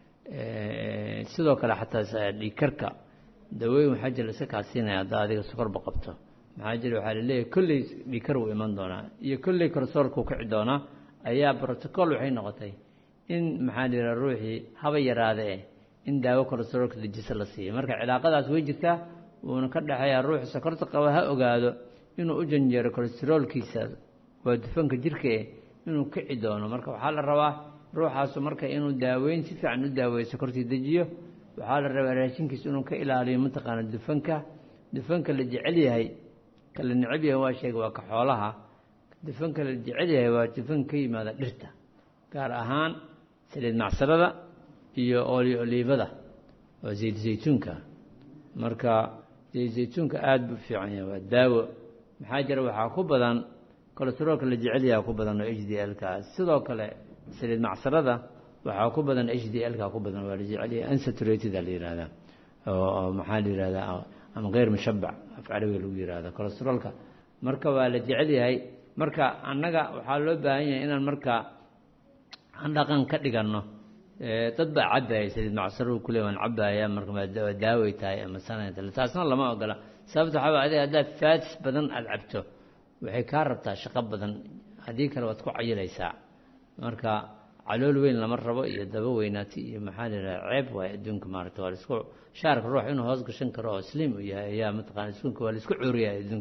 sidoo kale xataa dhiigkarka dawooyin waxaa jira iska kaasiinaya haddaa adiga sokorba qabto maxaa jira waxaa laleeyahay kolley dhiigkar wuu iman doonaa iyo kolley kolestaroolka uu kici doonaa ayaa brotocool waxay noqotay in maxaa la yidhaha ruuxii haba yaraade eh in daawo kolestaroolka dejisa la siiyo marka cilaaqadaas way jirtaa wuuna ka dhexeeyaa ruuxu sokorta qaba ha ogaado inuu u janjeero kolestaroolkiisa waa dufanka jirka eh inuu kici doono marka waxaa la rabaa ruuxaasu marka inuu daaweyn si fiican u daaweeyo sokortii dejiyo waxaa la rabaa raashinkiisa inuu ka ilaaliyo mataqaana dufanka dufanka la jecel yahay ka la necab yahay waa sheega waa ka xoolaha dufanka la jecel yahay waa dufan ka yimaada dhirta gaar ahaan saliid macsarada iyo oli oliibada oo zayd zaytuunka marka zayd zaytuunka aada buu fiican yahay waa daawo maxaa jira waxaa ku badan kolestaroolka la jecel yahay ku badan oo h d l ka sidoo kale saliid macsarada waxaa ku badan h d l ka ku badan waa la jecel yahay unsaturated la yihahdaa oo maxaa la yihahdaa ama keyr mushabac af carabiga lagu yihahda kolestaroolka marka waa la jecel yahay marka annaga waxaa loo baahan yahay inaan marka aan dhaqan ka dhiganno dad baa cabaya saliid macsaro kule waan cabaya marka daaway tahay ama sanat taasna lama ogola sababta waxaa waa adiga haddaad faatis badan aada cabto waxay kaa rabtaa shaqo badan haddii kale waad ku cayilaysaa marka calool weyn lama rabo iyo daba weynaati iyo maxaa la yidhaha ceeb waay adduunka maarata waa laisku shaarka ruux inuu hoos gashan karo oo sliim u yahay ayaa mataqana iskuunka waa laisku cuuriyaa adduunka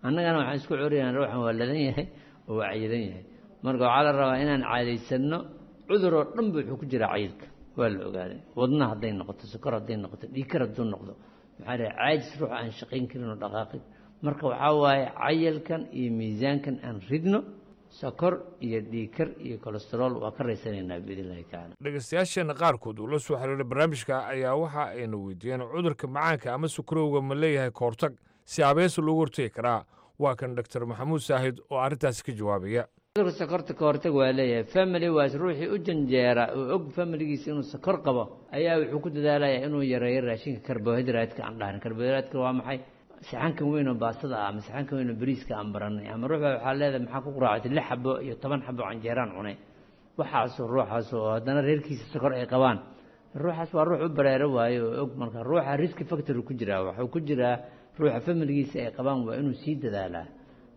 annagana waxaan isku curiyan ruuxan waa ladan yahay oo waa cayilan yahay marka waxaa la rabaa inaan caadaysanno cudur oo dhan ba wuxuu ku jiraa cayilka waa la ogaaday wadna hadday noqoto sokor hadday noqoto dhiikar hadduu noqdo maxaa dhahay caajis ruux aan shaqayn karin oo dhaqaaqin marka waxaa waaye cayalkan iyo miisaankan aan ridno sokor iyo dhiikar iyo kolesterool waa ka raysanaynaa biidn illahi tacaala dhegaystayaasheenna qaarkood uu la soo xiriiray barnaamijka ayaa waxa ayna weydiiyeen cudurka macaanka ama sukarowga ma leeyahay kahortag si habeesa loogu hortegi karaa waa kan doctor maxamuud saahid oo arrintaasi ka jawaabaya cudurka sokorta ka hortag waa leeyahay family waas ruuxii u janjeera oo og familigiisa inuu sokor qabo ayaa wuxuu ku dadaalayaa inuu yareeyo raashinka karbohaydraatka aan dhahan karbohaydraatka waa maxay saxankan weyn oo baasada ah ama saxankan weyn oo bariiska aan baranay ama ruux baa waxaa leedahay maxaa ku quraacatay lix xabo iyo toban xabo canjeeraan cunay waxaasoo ruuxaas oo haddana reerkiisa sokor ay qabaan ruuxaas waa ruux u bareero waayo oo og marka ruuxa riski factory ku jiraa waxuu ku jiraa ruuxa familigiisa ay qabaan waa inuu sii dadaalaa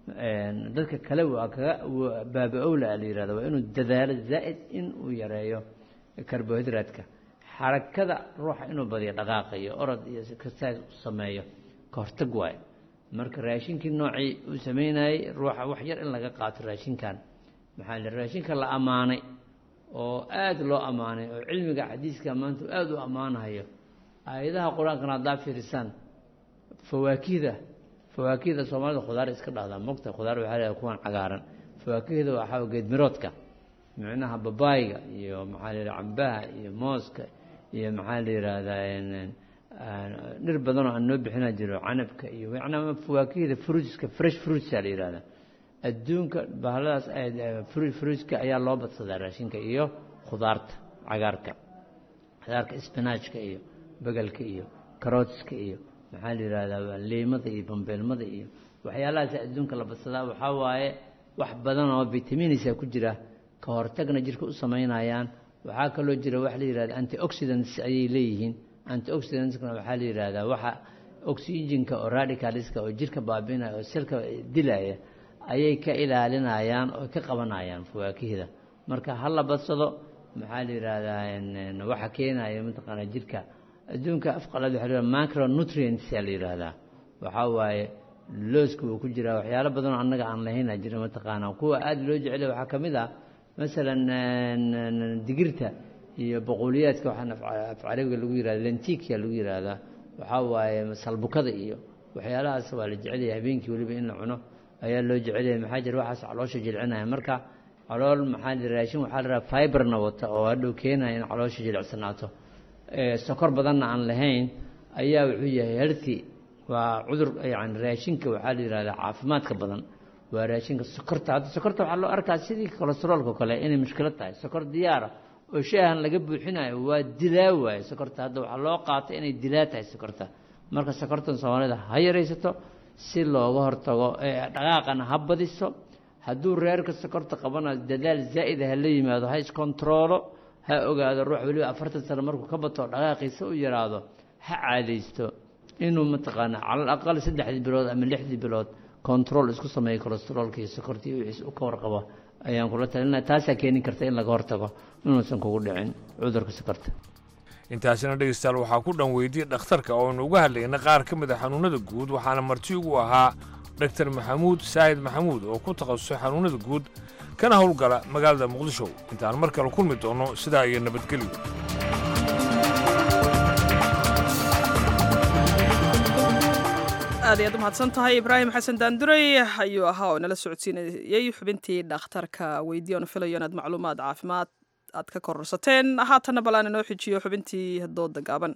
dadka kale waa kaga baaba-owla la yihahda waa inuu dadaalo zaa'id in uu yareeyo karbohaydraatka xarakada ruuxa inuu badiyo dhaqaaqayo orod iyo kastaas u sameeyo ka hortag waayo marka raashinkii noocii uu sameynayey ruuxa wax yar in laga qaato raashinkan maxaa la raashinka la ammaanay oo aada loo ammaanay oo cilmiga xadiiska maanta aada u ammaanahayo aayadaha qur-aankana haddaa fiirisaan fawaakihda fawaakihda soomaalida khudaar iska dhahdaa mogta khudaar waxaa leedahay kuwan cagaaran fawaakihda waxaa geedmiroodka micnaha babaayga iyo maxaa la yidhaha cambaha iyo mooska iyo maxaa la yidhaahdaa dhir badanoo aan noo bixina jiro canabka iyo macnaa fawaakihda fruitska fresh fruitsa la yidhahdaa adduunka bahaladaas fruitska ayaa loo badsadaa raashinka iyo khudaarta cagaarka cagaarka spinachka iyo begelka iyo karootska iyo maxaa la yidhahdaa liimada iyo bambeelmada iyo waxyaalahaas adduunka la badsadaa waxaa waaye wax badan oo vitaminisa ku jira ka hortagna jirka u samaynayaan waxaa kaloo jira wax la yidhahda antioxidants ayay leeyihiin antioxidantskana waxaa la yidhaahdaa waxa oxygenka oo radicalska oo jirka baabinaya oo selka dilaya ayay ka ilaalinayaan oo ka qabanayaan fawaakihda marka ha la badsado maxaa la yidhaahdaa waxa keenaya mataqaana jirka adduunka afqalad waxa la macronutrients aa la yidhaahdaa waxaa waaye looska wuu ku jiraa waxyaalo badanoo annaga aan lahayna jira mataqaana kuwa aada loo jecel waxaa ka mid ah masalan digirta iyo boqoliyaadka waxaan af carabiga lagu yihahda lentikia lagu yihahdaa waxaa waaye salbukada iyo waxyaalahaas waa la jecelyahay habeenkii weliba in la cuno ayaa loo jecelyahay maxaa jira waxaas caloosha jilcinaya marka calool maxaa la raashin waxaa la raha fiberna wata oo hadhow keenaya in caloosha jilicsanaato sokor badanna aan lahayn ayaa wuxuu yahay herti waa cudur yani raashinka waxaa la yihahdaa caafimaadka badan waa raashinka sokorta hadda sokorta waxaa loo arkaa sidii kolesteroolka kale inay mushkilad tahay sokor diyaara oo shaahan laga buuxinayo waa dilaa waaye sokorta hadda waxaa loo qaatay inay dilaa tahay sokorta marka sokortan soomaalida ha yaraysato si looga hortago dhaqaaqana ha badiso hadduu reerka sokorta qabana dadaal zaa'ida ha la yimaado ha iskontaroolo ha ogaado ruux weliba afartan sano markuu ka bato dhaqaaqiisa u yaraado ha caadaysto inuu mataqaana calal aqal saddexdii bilood ama lixdii bilood control isku sameeyo kolesteroolka iyo sokorta iyo wixiis u ka warqabo ayaan kula talinaya taasaa keeni karta in laga hortago inuusan kugu dhicin cudurka sokorta intaasina dhegeystayaal waxaa ku dhan weydiyey dhakhtarka ooaynu uga hadlayna qaar ka mid a xanuunnada guud waxaana marti ugu ahaa dhaktar maxamuud saahid maxamuud oo ku takhasusay xanuunnada guud kana howlgala magaalada muqdisho intaan mar kale kulmi doonno sidaa iyo nabadgelyo aad ayaad u mahadsan tahay ibraahim xasan daanduray ayuu ahaa oo nala socodsiinayey xubintii dhakhtarka weydiye oonu filayo inaad macluumaad caafimaad aad ka kororsateen haatanna balaan inoo xijiyo xubintii dooda gaaban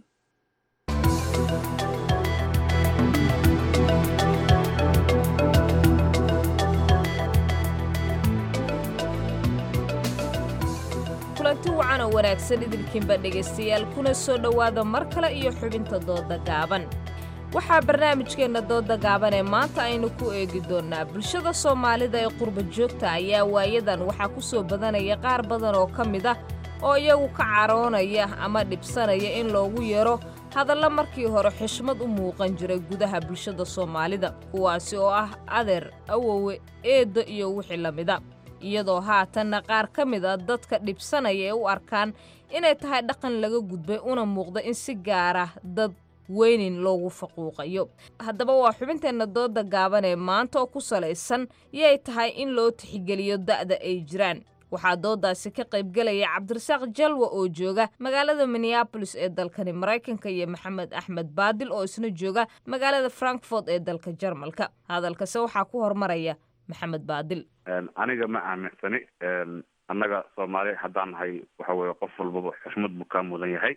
kulanti wacan oo wanaagsan idinkiinba dhegaystayaal kuna soo dhowaada mar kale iyo xubinta dooda gaaban waxaa barnaamijkeenna dooda gaaban ee maanta aynu ku eegi doonnaa bulshada soomaalida ee qurba joogta ayaa waayadan waxaa ku soo badanaya qaar badan oo ka mid ah oo iyagu ka caroonaya ama dhibsanaya in loogu yeero hadalla markii hore xishmad u muuqan jiray gudaha bulshada soomaalida kuwaasi oo ah adeer awowe eeddo iyo wixii la mida iyadoo haatanna qaar ka mid a dadka dhibsanaya ee u arkaan inay tahay dhaqan laga gudbay una muuqda in si gaara dad weynin loogu faquuqayo haddaba waa xubinteenna dooda gaaban ee maanta oo ku salaysan yay tahay in loo tixgeliyo da'da ay jiraan waxaa doodaasi ka qaybgelaya cabdirasaaq jalwa oo jooga magaalada minneabolis ee dalkani maraykanka iyo maxamed axmed baadil oo isna jooga magaalada frankfort ee dalka jarmalka hadalkase waxaa ku hormaraya maxamed baadil aniga ma aaminsani annaga soomaali haddaan nahay waxa weeye qof walbaba xushmad buu kaa mudan yahay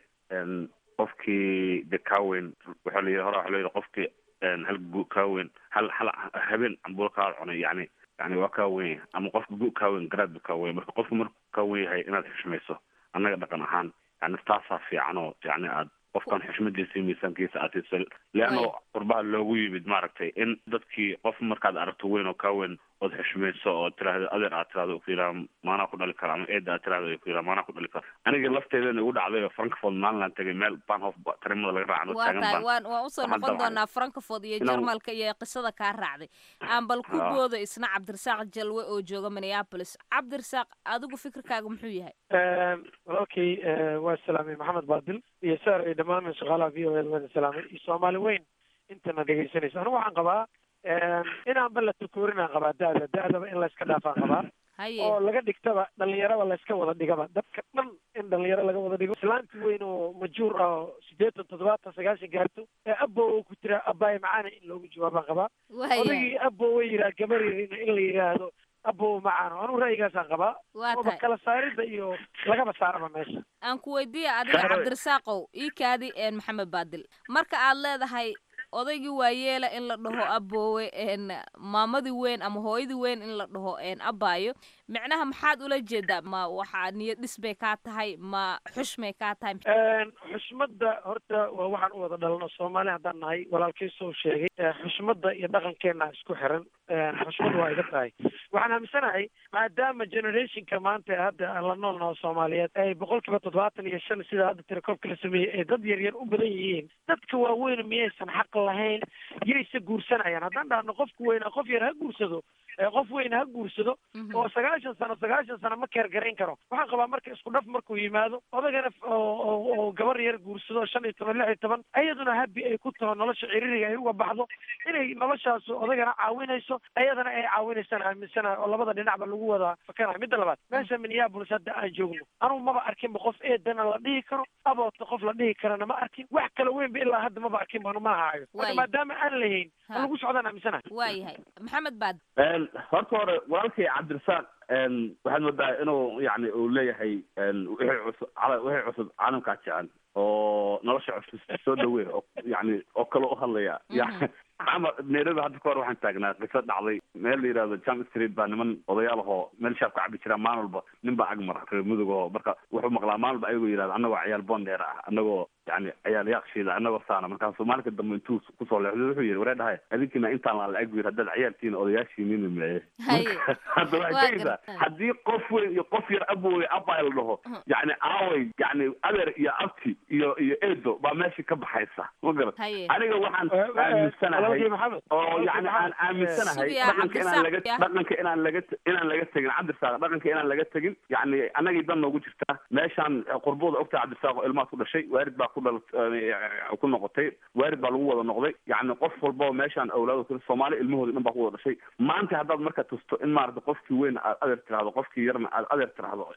qofkii de kaaweyn waxaa la yidhi hore waxa la yidhi qofkii hal gu kaaweyn hal hal habeen cambulo kaa cunay yani yani waa kaa weyn yahay ama qofka gu kaaweyn garaad buu kaa weyn marka qofka markuu kaa weyn yahay inaad xushmayso annaga dhaqan ahaan yani taasaa fiican oo yani aad qofkan xushmadiisa iyo miisaankiisa aad siiso leanno qurbaha loogu yimid maaragtay in dadkii qof markaad aragto weyn oo kaa weyn ood xushmayso oo tiraahdo adeer aad tirahdo ku yidhaha maanaa ku dhali kara ama eeda aad tirahdo ku yidhaha maanaa ku dhali kara aniga lafteedana igu dhacday oo frankfort maalinaan tegay meel banhof tarimada laga raacan oo waa taagan tahay baan waan waan usoo waxaan noqon damcay doonaa frankfort iyo inaan- jarmalka iyo qisada kaa raacday aan bal ku Ah. boodo isna cabdirasaaq jalwe oo jooga minneabolis cabdirasaaq adigu fikirkaaga muxuu yahay walaalkay eh, waa salaamay maxamed baadil iyo saar iyo dhammaan shaqaalaha v o a waan salaamay iyo soomaali weyn intana dhegaysanaysa anigu waxaan qabaa inaanba la tukoorinaan qabaa da'da da'daba in layska dhaafaan qabaa haye oo laga dhigtaba dhalinyaraba layska wada dhigaba dadka dhan in dhalinyaro laga wada dhigo islaanti weyn oo majuur ah oo sideetan toddobaatan sagaashan gaarto ee abo oo ku jira abaay macaana in loogu jawaabaan qabaa Waya. odagii abo way yiraa gabareerina in la yidhaahdo abo macaano anigu ra'yigaasaan qabaa Waa ooba tahay. kala saarida iyo lagaba saaraba meesha aan ku weydiiya adiga Saaroy. cabdirasaaqow ii kaadi een maxamed baadil marka aad leedahay odaygii waayeela in la dhaho aboowe een maamadii weyn ama hooyadii weyn in la dhaho een abaayo micnaha maxaad ula jeedaa ma waxaa niyad dhis bay kaa tahay ma xushmay kaa tahay Een, xushmadda horta waa waxaan u wada dhalno soomaali haddaan nahay walaalkii soo sheegay ee, xushmadda iyo dhaqankeena isku xiran Een, xushmad waa iga tahay waxaan aaminsanahay maadaama generationka maanta ee hadda aan la nool naho soomaaliyeed ay boqolkiiba toddobaatan iyo shan sida hadda tirakoobka la sameeyey ay dad yar yar u badan yihiin dadka waaweyn miyaysan xaq lahayn yayse guursanayaan haddaan dhahno qofka weyna qof yar ha guursado ee qof weyn ha guursado oo sagaashan sano sagaashan sano ma keer garayn karo waxaan qabaa marka isku dhaf markuu yimaado odagana f- oo oo- oo gabar yar guursado shan iyo toban lix iyo toban ayaduna habi ay ku taho nolosha ciriiriga ay uga baxdo inay noloshaas odagana caawinayso ayadana ay caawinaysaan aaminsanahay oo labada dhinacba lagu wada fakanayo midda labaad meesha minneapolis hadda aan joogno anugu maba arkinba qof eedana la dhihi karo aboota qof la dhihi karana ma arkin wax kala weynba ilaa hadda maba arkin banu ma hayo marka Waay. maadaama aan lahayn Ha. lagu socdaan aaminsanahay waayahay maxamed baad Een, horta hore walaalkay cabdirasaaq een, waxaad moodaa inuu yani uu leeyahay een, wixii cusub cala- wixii cusub caalamkaa jecel oo nolosha cusub soo dhaweey oo yani oo kale u hadlaya yani ama nairobi hadda ka hor waxaan taagnaa qiso dhacday meel la yidhahdo jam street baa niman odayaal ahoo meel shaab ka cabi jira maalin walba nin baa ag mara reer mudug oo marka wuxuu maqlaa maalin walba ayagoo yidhahda annagoo ciyaal bondeer ah annagoo yani ciyaal yaaqshiida annagoo saana markaasu maalinka dambe intuu kusoo leexday wuxuu yidhi waree dhahay adinkina intaan la eg yidhi haddaad ciyaaltiina odayaashiinina meye Haye. hadda waxay Waa tegaysaa gartay. haddii qof weyn iyo qof yar aboowe abaa la dhaho yani aaway yani adeer iyo abti iyo iyo eedo baa meesha ka baxaysa ma garat Haye. aniga waxaan Eh, eh, aaminsanahay walaalkay Maxamed, oo walaalkay yani aan Maxamed, aaminsanahay Sugiya dhaqanka inaan laga Cabdirasaaq, ya. dhaqanka inaan laga inaan laga tegin cabdirasaaq dhaqanka inaan laga tegin yani annagii dan noogu jirtaa meeshaan qurbooda ogtaa cabdirasaaq oo ilmaad ku dhashay waarid baa ku dhal ku noqotay waarid baa lagu wada noqday yani qof walba oo meeshaan awlaado kale soomaali ilmahooda dhan baa ku wada dhashay maanta haddaad marka tusto in maarata qofkii weyn aad adeer tirahdo qofkii yarna aad adeer tirahdo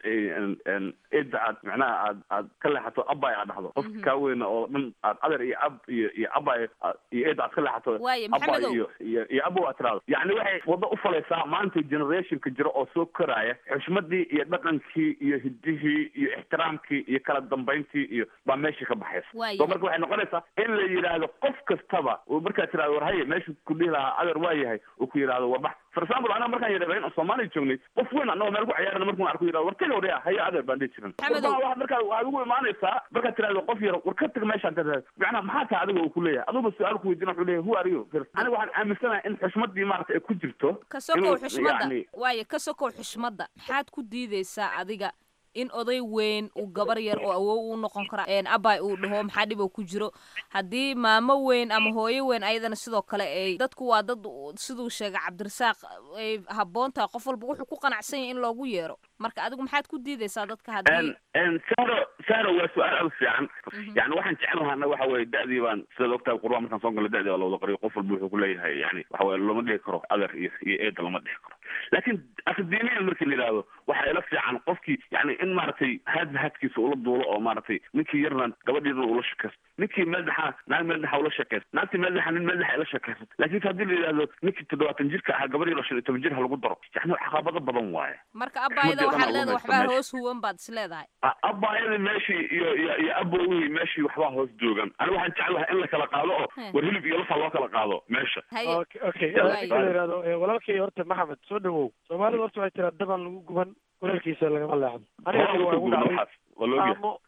cidda aad macnaha aad aad ka leexato abay aad dhahdo qofki kaa weyna oo dhan aad adeer iyo ab iyo iyo abay iyo cidda aad ka leexato Waaye, abay Maxamedow. iyo iyo iyo abow aad tirahdo yani waxay wado u falaysaa maanta generationka jira oo soo koraya xushmadii iyo dhaqankii iyo hidihii iyo ixtiraamkii iyo kala dambayntii iyo baa meesha ka baxaysa Waaye. so marka waxay noqonaysaa in la yidhaahdo qof kastaba uu markaad tirahdo war haye meeshu ku dhihi lahaa adeer waa yahay uu ku yidhahdo war bax for example anaga markaan yidhahdo in soomaaliya joognay qof weyn anagoo meel ku ciyaarana markuun arko yidhahdo war taga waryaa haye adeer baan dhihi jiran Maxamedow. Warba waxaad markaa waxaad ugu imaanaysaa markaad tirahdo qof yar war ka tag meeshaan tirahdo macnaha maxaa tahay adiga uu ku leeyahay aduba su-aal ku weydiina wuxuu leeyahay who are you aniga waxaan aaminsanahay in xushmadii maarata ay ku jirto ka sokow inuu xushmadda yacni waaye ka sokow xushmadda maxaad ku diideysaa adiga in oday weyn uu gabar yar oo awow u noqon kara abay uu dhaho maxaa dhib oo ku jiro haddii maamo weyn ama hooyo weyn ayadana sidoo kale ay dadku waa dad siduu sheegay cabdirasaaq ay habboon tahay qof walba wuxuu ku qanacsan yahay in loogu yeero marka adigu maxaad ku diidaysaa dadka haddii saro saro waa su-aal aad u fiican yani waxaan jeclahaa annaga waxa weye da'dii baan sidaad ogtahay qurba markaan soo galo da'dii baa lawada qariyo qof walba wuxuu kuleeyahay yani waxa weye lama dhihi karo adeer iyo iyo eeda lama dhihi karo laakiin akademiyan markii la yidhaahdo waxaa ila fiican qofkii yani in maaragtay haadba haadkiisa ula duulo oo maaragtay ninkii yarna gabadhiina ula shakaysto ninkii madaxa naag madaxa ula shakaysto naagtii madaxa nin madaxa ila shakaysato laakiin haddii la yidhaahdo ninkii toddobaatan jirka ahaa gabadhii la shan iyo toban jir ha lagu daro yani caqabado badan waaye marka abaayada waxaad leedahay waxbaa hoos huwan baad is leedahay abaayadii meeshii iyo iyo iyo abowihii meeshii waxbaa hoos joogan ani waxaan jeclahay in la kala qaado oo war hilib iyo lafa loo kala qaado meesha okay la yidhahdo walaalkay horta maxamed soo dhawow soomaalida horta waxay tiraa daban lagu guban walaalkiisa lagama leexdo aniga waa igu dhacday maamo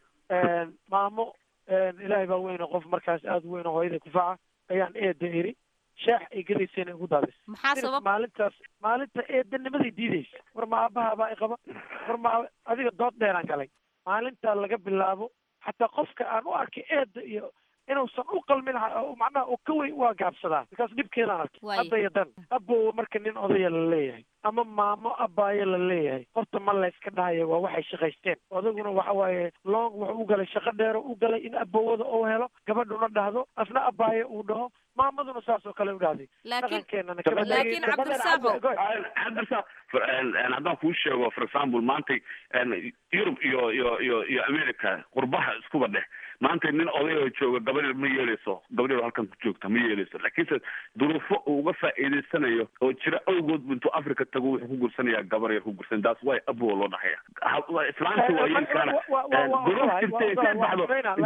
maamo ilaahay baa weyne qof markaas aada u weyne hooyada kufaca ayaan eeda iri shaax ay gadaysayna igu daadis maxaa sabab maalintaas maalinta eedanimaday diidaysa war ma aabaha baa iqaba war ma adiga dood dheeraan galay maalintaa laga bilaabo xataa qofka aan u arkay eeda iyo inuusan u qalmin macnaha oo ka weyn waa gaabsadaa markaas dhibkeedaan arkay hadda iyo dan abowa marka nin odaya la leeyahay ama maamo abaayo la leeyahay horta ma layska dhahaya waa waxay shaqaysteen odaguna waxa waaye long wuxuu u galay shaqo dheero u galay in abowada uu helo gabadhuna dhahdo asna abaayo uu dhaho maamaduna saas oo kale u dhahday dhaqankeenana laakiin cabdirasaaqo cabdirasaaq haddaan kuu sheego for example maantay yurub iyo iyo iyo iyo america qurbaha iskuba dheh maanta nin odayoo jooga gabadh ma yeeleyso gabadh halkan ku joogta ma yeeleyso laakiinse duruufo uu uga faa'iidaysanayo oo jira awgood intuu africa tago wuxuu ku gursanayaa gabar yar ku gursan taas way abowa loo dhahaya islaamta waa yeelkaana duruuf jirtay intay baxdo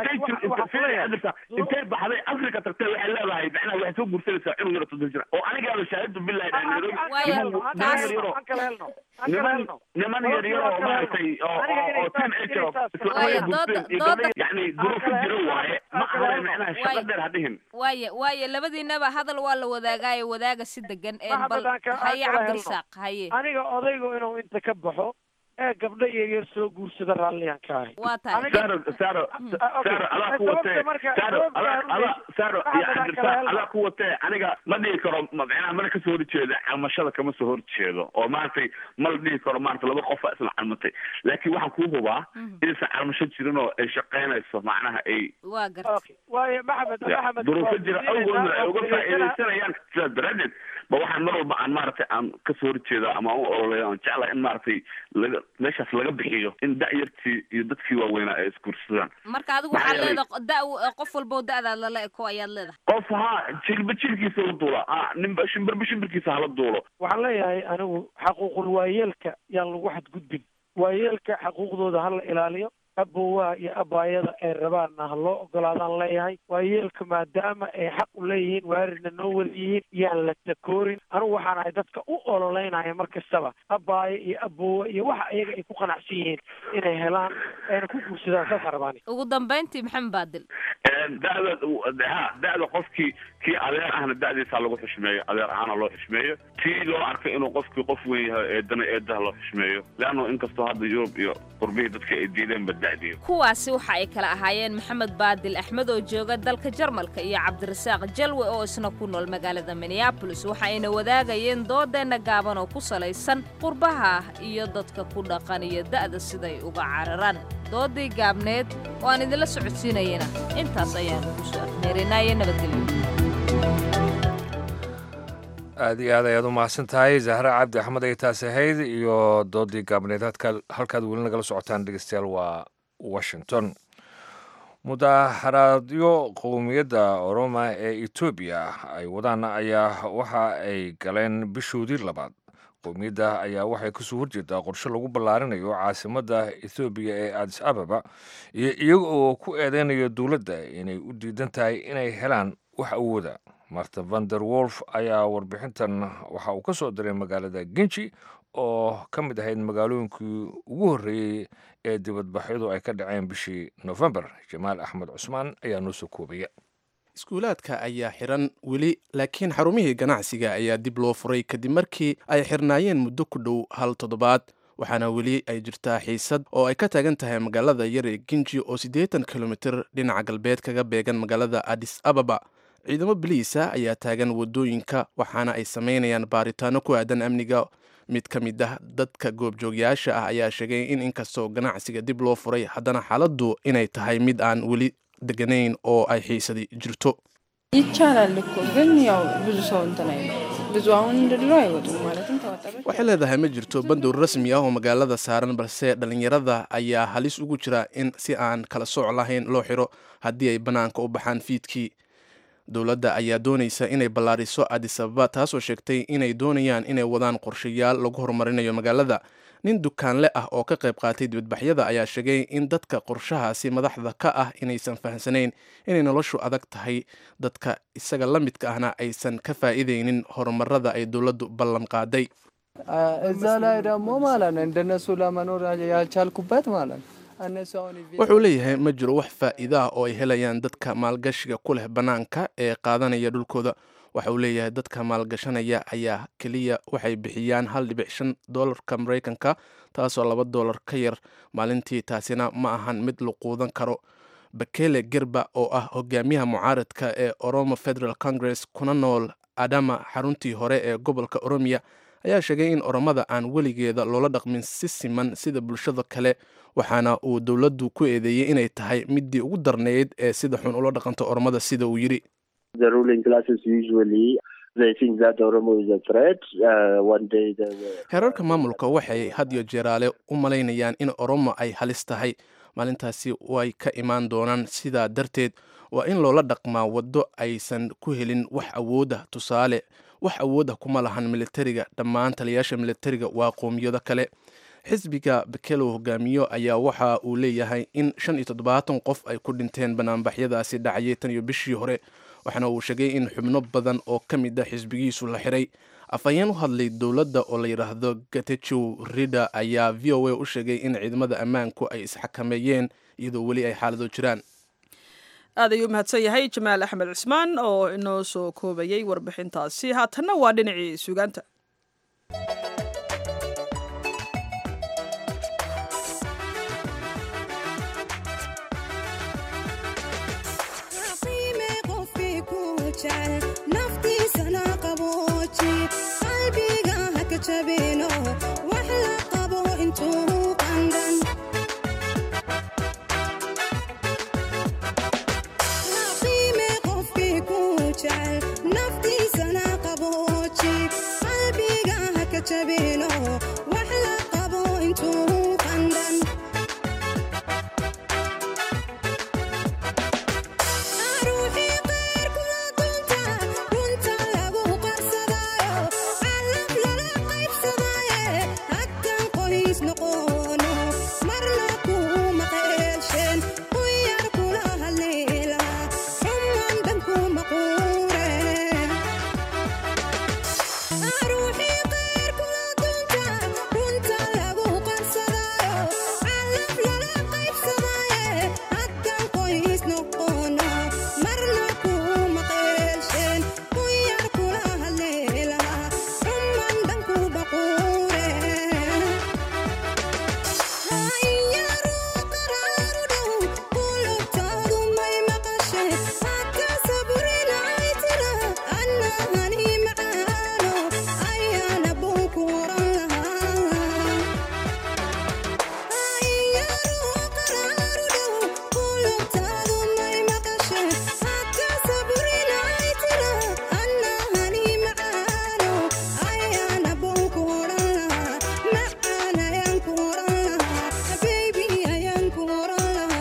intay intay baxday africa tagtay waxay leedahay macnaha waxay soo gursanaysaa inuu yaro todoba jira oo anigaaba shaahadu billahi niman niman yar yar oo maaragtay oo oo team age oo islaamaya gurseen yani duruufo jira waaye ma ahane macnaha shaqo dheer ha dhihin waaye waaye labadiinaba hadal waa la wadaagaayo wadaaga si degan bal haye cabdirasaaq haye aniga odaygu inuu inta ka baxo ee gabdho iyo yar soo guursada raalliyaan ka ahay waa tahay saro saro saro adaa ku watee saro ada saro iyo cabdirasaaq adaa ku watee aniga ma dhihi karo macnaha mana kasoo horjeeda calmashada kama soo horjeedo oo maaragtay ma la dhihi karo maarata laba qofa isla calmatay laakiin waxaan kuu hubaa inaysan calmasho jirin oo ay shaqaynayso macnaha ay waa garta waayo maxamed maxamed duruufo jira awgoodna ay uga faa'iidaysanayaan sidaas daraadeed ba waxaan mar walba aan maaragtay aan kasoo horjeeda ama u ololeeyo aan jeclahay in maaragtay laga meeshaas laga bixiyo in da'yartii iyo dadkii waaweynaa ay isguursadaan marka adigu waxaad leedahay da qof walba oo da'daad lala eko ayaad leedahay qof ha jilba jilkiisa la duula ha ninba shimbirba shimbirkiisa hala duulo waxaan leeyahay anigu xaquuqul waayeelka yaan lagu xadgudbin waayeelka xaquuqdooda hala ilaaliyo abowaha iyo abaayada ay rabaanna ha loo ogolaadaan leeyahay waayeelka maadaama ay xaq u leeyihiin waarirna noo wada yihiin yaan la takoorin anigu waxaan ahay dadka u ololeynaya mar kastaba abaayo iyo abowa iyo waxa iyaga ay ku qanacsan yihiin inay helaan ayna ku guursadaan saasaan rabaani ugu dambayntii maxamed baadil da'da ha da'da qofkii kii adeer ahna da'diisa lagu xushmeeyo adeer ahaana loo xushmeeyo tii loo arkay inuu qofkii qof weyn yahay eedana eedaha loo xushmeeyo leanno inkastoo hadda yurub iyo qurbihii dadka ay diideen bada'diyo kuwaasi waxa ay kala ahaayeen maxamed baadil axmed oo jooga dalka jarmalka iyo cabdirasaaq jalwe oo isna ku nool magaalada minneabolis waxa ayna wadaagayeen doodeenna gaaban oo ku salaysan qurbaha iyo dadka ku dhaqan iyo da'da siday uga cararaan doodii gaabneed oo aan idinla socodsiinayana intaas ayaan ku soo afmeerinaye nabadgelyo aad iyo aad ayaad u mahadsan tahay zahra cabdi axmed ay taas ahayd iyo doodii gaabneed halkaad weli nagala socotaan dhegeystayaal waa washington mudaharaadyo qowmiyadda oroma ee etoobiya ay wadaan ayaa waxa ay galeen bishoodii labaad qowmiyadda ayaa waxay kasoo horjeedaa qorshe lagu ballaarinayo caasimadda ethoobiya ee adis ababa iyo iyaga oo ku eedeynayo dowladda inay u diidan tahay inay helaan wax awooda marta vander wolf ayaa warbixintan waxa uu ka soo diray magaalada genji oo ka mid ahayd magaalooyinkii ugu horreeyey ee dibadbaxyadu ay ka dhaceen bishii nofembar jamaal axmed cusmaan ayaa noo soo koobaya iskuulaadka ayaa xiran weli laakiin xarumihii ganacsiga ayaa dib loo furay kadib markii ay xirnaayeen muddo ku dhow hal toddobaad waxaana weli ay jirtaa xiisad oo ay ka taagan tahay magaalada yar ee ginji oo siddeetan kilomitir dhinaca galbeed kaga beegan magaalada adis ababa ciidamo biliisa ayaa taagan wadooyinka waxaana ay sameynayaan baaritaano ku aadan amniga mid ka mid ah dadka goobjoogyaasha ah ayaa sheegay in inkastoo ganacsiga dib loo furay haddana xaaladdu inay tahay mid aan weli deganayn oo ay xiisadi jirto ይቻላል እኮ ግን ያው ብዙ ሰው እንትን አይልም። ብዙ አሁን እንደ ድሮ አይወጡም ማለትም ተወጣሪዎች waxay leedahay ma jirto bandow rasmi ah oo magaalada saaran balse dhallinyarada ayaa halis ugu jira in si aan kala sooc lahayn loo xiro haddii ay bannaanka u baxaan fiidkii dowladda ayaa doonaysa inay ballaariso adis ababa taasoo sheegtay inay doonayaan inay wadaan qorshayaal lagu horumarinayo magaalada nin dukaanle ah oo ka qayb qaatay dibadbaxyada ayaa sheegay in dadka qorshahaasi madaxda ka ah inaysan fahamsanayn inay noloshu adag tahay dadka isaga la midka ahna aysan ka faa'iidaynin horumarada ay dowladdu ballan qaaday እዛ ላይ ደግሞ ማለት ነው እንደነሱ ለመኖር ያልቻልኩበት ማለት ነው እነሱ አሁን wuxuu leeyahay ma jiro wax faa'iida ah oo ay helayaan dadka maalgashiga ku leh bannaanka ee qaadanaya dhulkooda waxa uu leeyahay dadka maalgashanaya ayaa keliya waxay bixiyaan hal dhibic shan doolarka maraykanka taasoo laba doolar ka yar maalintii taasina ma ahan mid la quudan karo bakele gerba oo ah hogaamiyaha mucaaradka ee oromo federal congress kuna nool adama xaruntii hore ee gobolka oromiya ayaa sheegay in oromada aan weligeeda loola dhaqmin si siman sida bulshada kale waxaana uu dowladdu ku eedeeyey inay tahay midii ugu darneyd ee sida xun ula dhaqanto oromada sida uu yidhi The ruling classes usually they think that Oromo is a threat. Uh, one day they were. heerarka maamulka waxay had iyo jeeraale u malaynayaan in oromo ay halis tahay maalintaasi way ka imaan doonaan sidaa darteed waa in loola dhaqmaa waddo aysan ku helin wax awooda tusaale wax awooda kuma lahan militariga dhammaan taliyaasha militariga waa qoomiyado kale xisbiga bekelow hogaamiyo ayaa waxa uu leeyahay in shan iyo toddobaatan qof ay ku dhinteen banaanbaxyadaasi dhacayay tan iyo bishii hore waxaana uu sheegay in xubno badan oo ka mid a xisbigiisu la xiray afhayeen u hadlay dowladda oo la yidhaahdo gatejow rida ayaa v o a u sheegay in ciidamada ammaanku ay isxakameeyeen iyadoo weli ay xaalado jiraan aad ayuu mahadsan yahay jamaal axmed cismaan oo inoo soo koobayay warbixintaasi haatanna waa dhinacii sugaanta naftiisana qabooji qalbiga haka jabino wax la qabo intuu qandan qiime qofkii ku jecel naftiisana qabooji qalbiga haka jabino wax la qabo intuu qandan ruuxii qeyr kula dunta runta lagu qarsadaayo calaf lala qaybsadaaye haddan qoys noqono marna kuma qeelsheen quyar kula haleela xuman dhan kuma quure ruuxii qeyr kula dunta runta lagu qarsadaayo calaf lala qaybsadaaye haddan qoys noqono marna kuma qeelsheen quyar kula haleela xuman dhan kuma quure hayaru qaraaru dhow qulubtaadu may maqasheen haka saburinay tira annahani macaano ayaana buu ku oran lahaa hayaru qaraaru dhow qulubtaadu may maqasheen haka saburinay tira annahani macaano ayaana buu ku oran lahaa macaan ayaan ku oran lahaa baby ayaan ku oran lahaa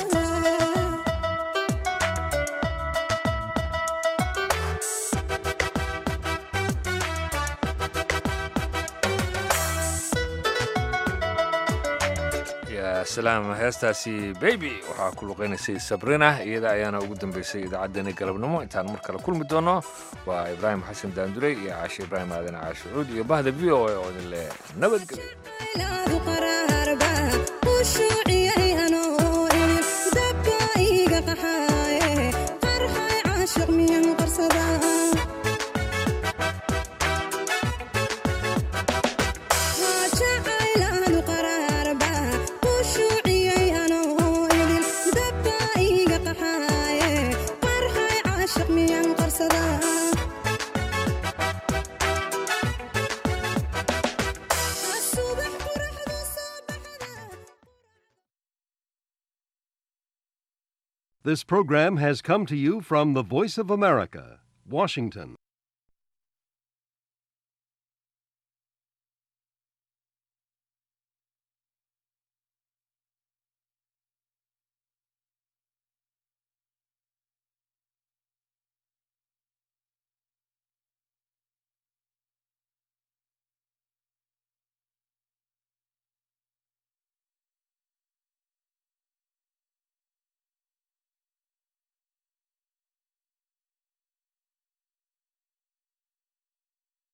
yaa salaam heestaasi baby waxaa ku luqaynaysay sabrina iyada ayaana ugu dambeysay idaacaddeenii galabnimo intaan mar kale kulmi doono waa ibraahim xasan daandurey iyo caashe ibraahim aadan caashucuud iyo bahda v o a oo idin leh nabadgelyo ilaadu qaraarba u shuuciyay anoo idin dabka iga qaxaaye qarxay caashiq miyan qarsadaa jacaylaadu This program has come to you from the Voice of America, Washington.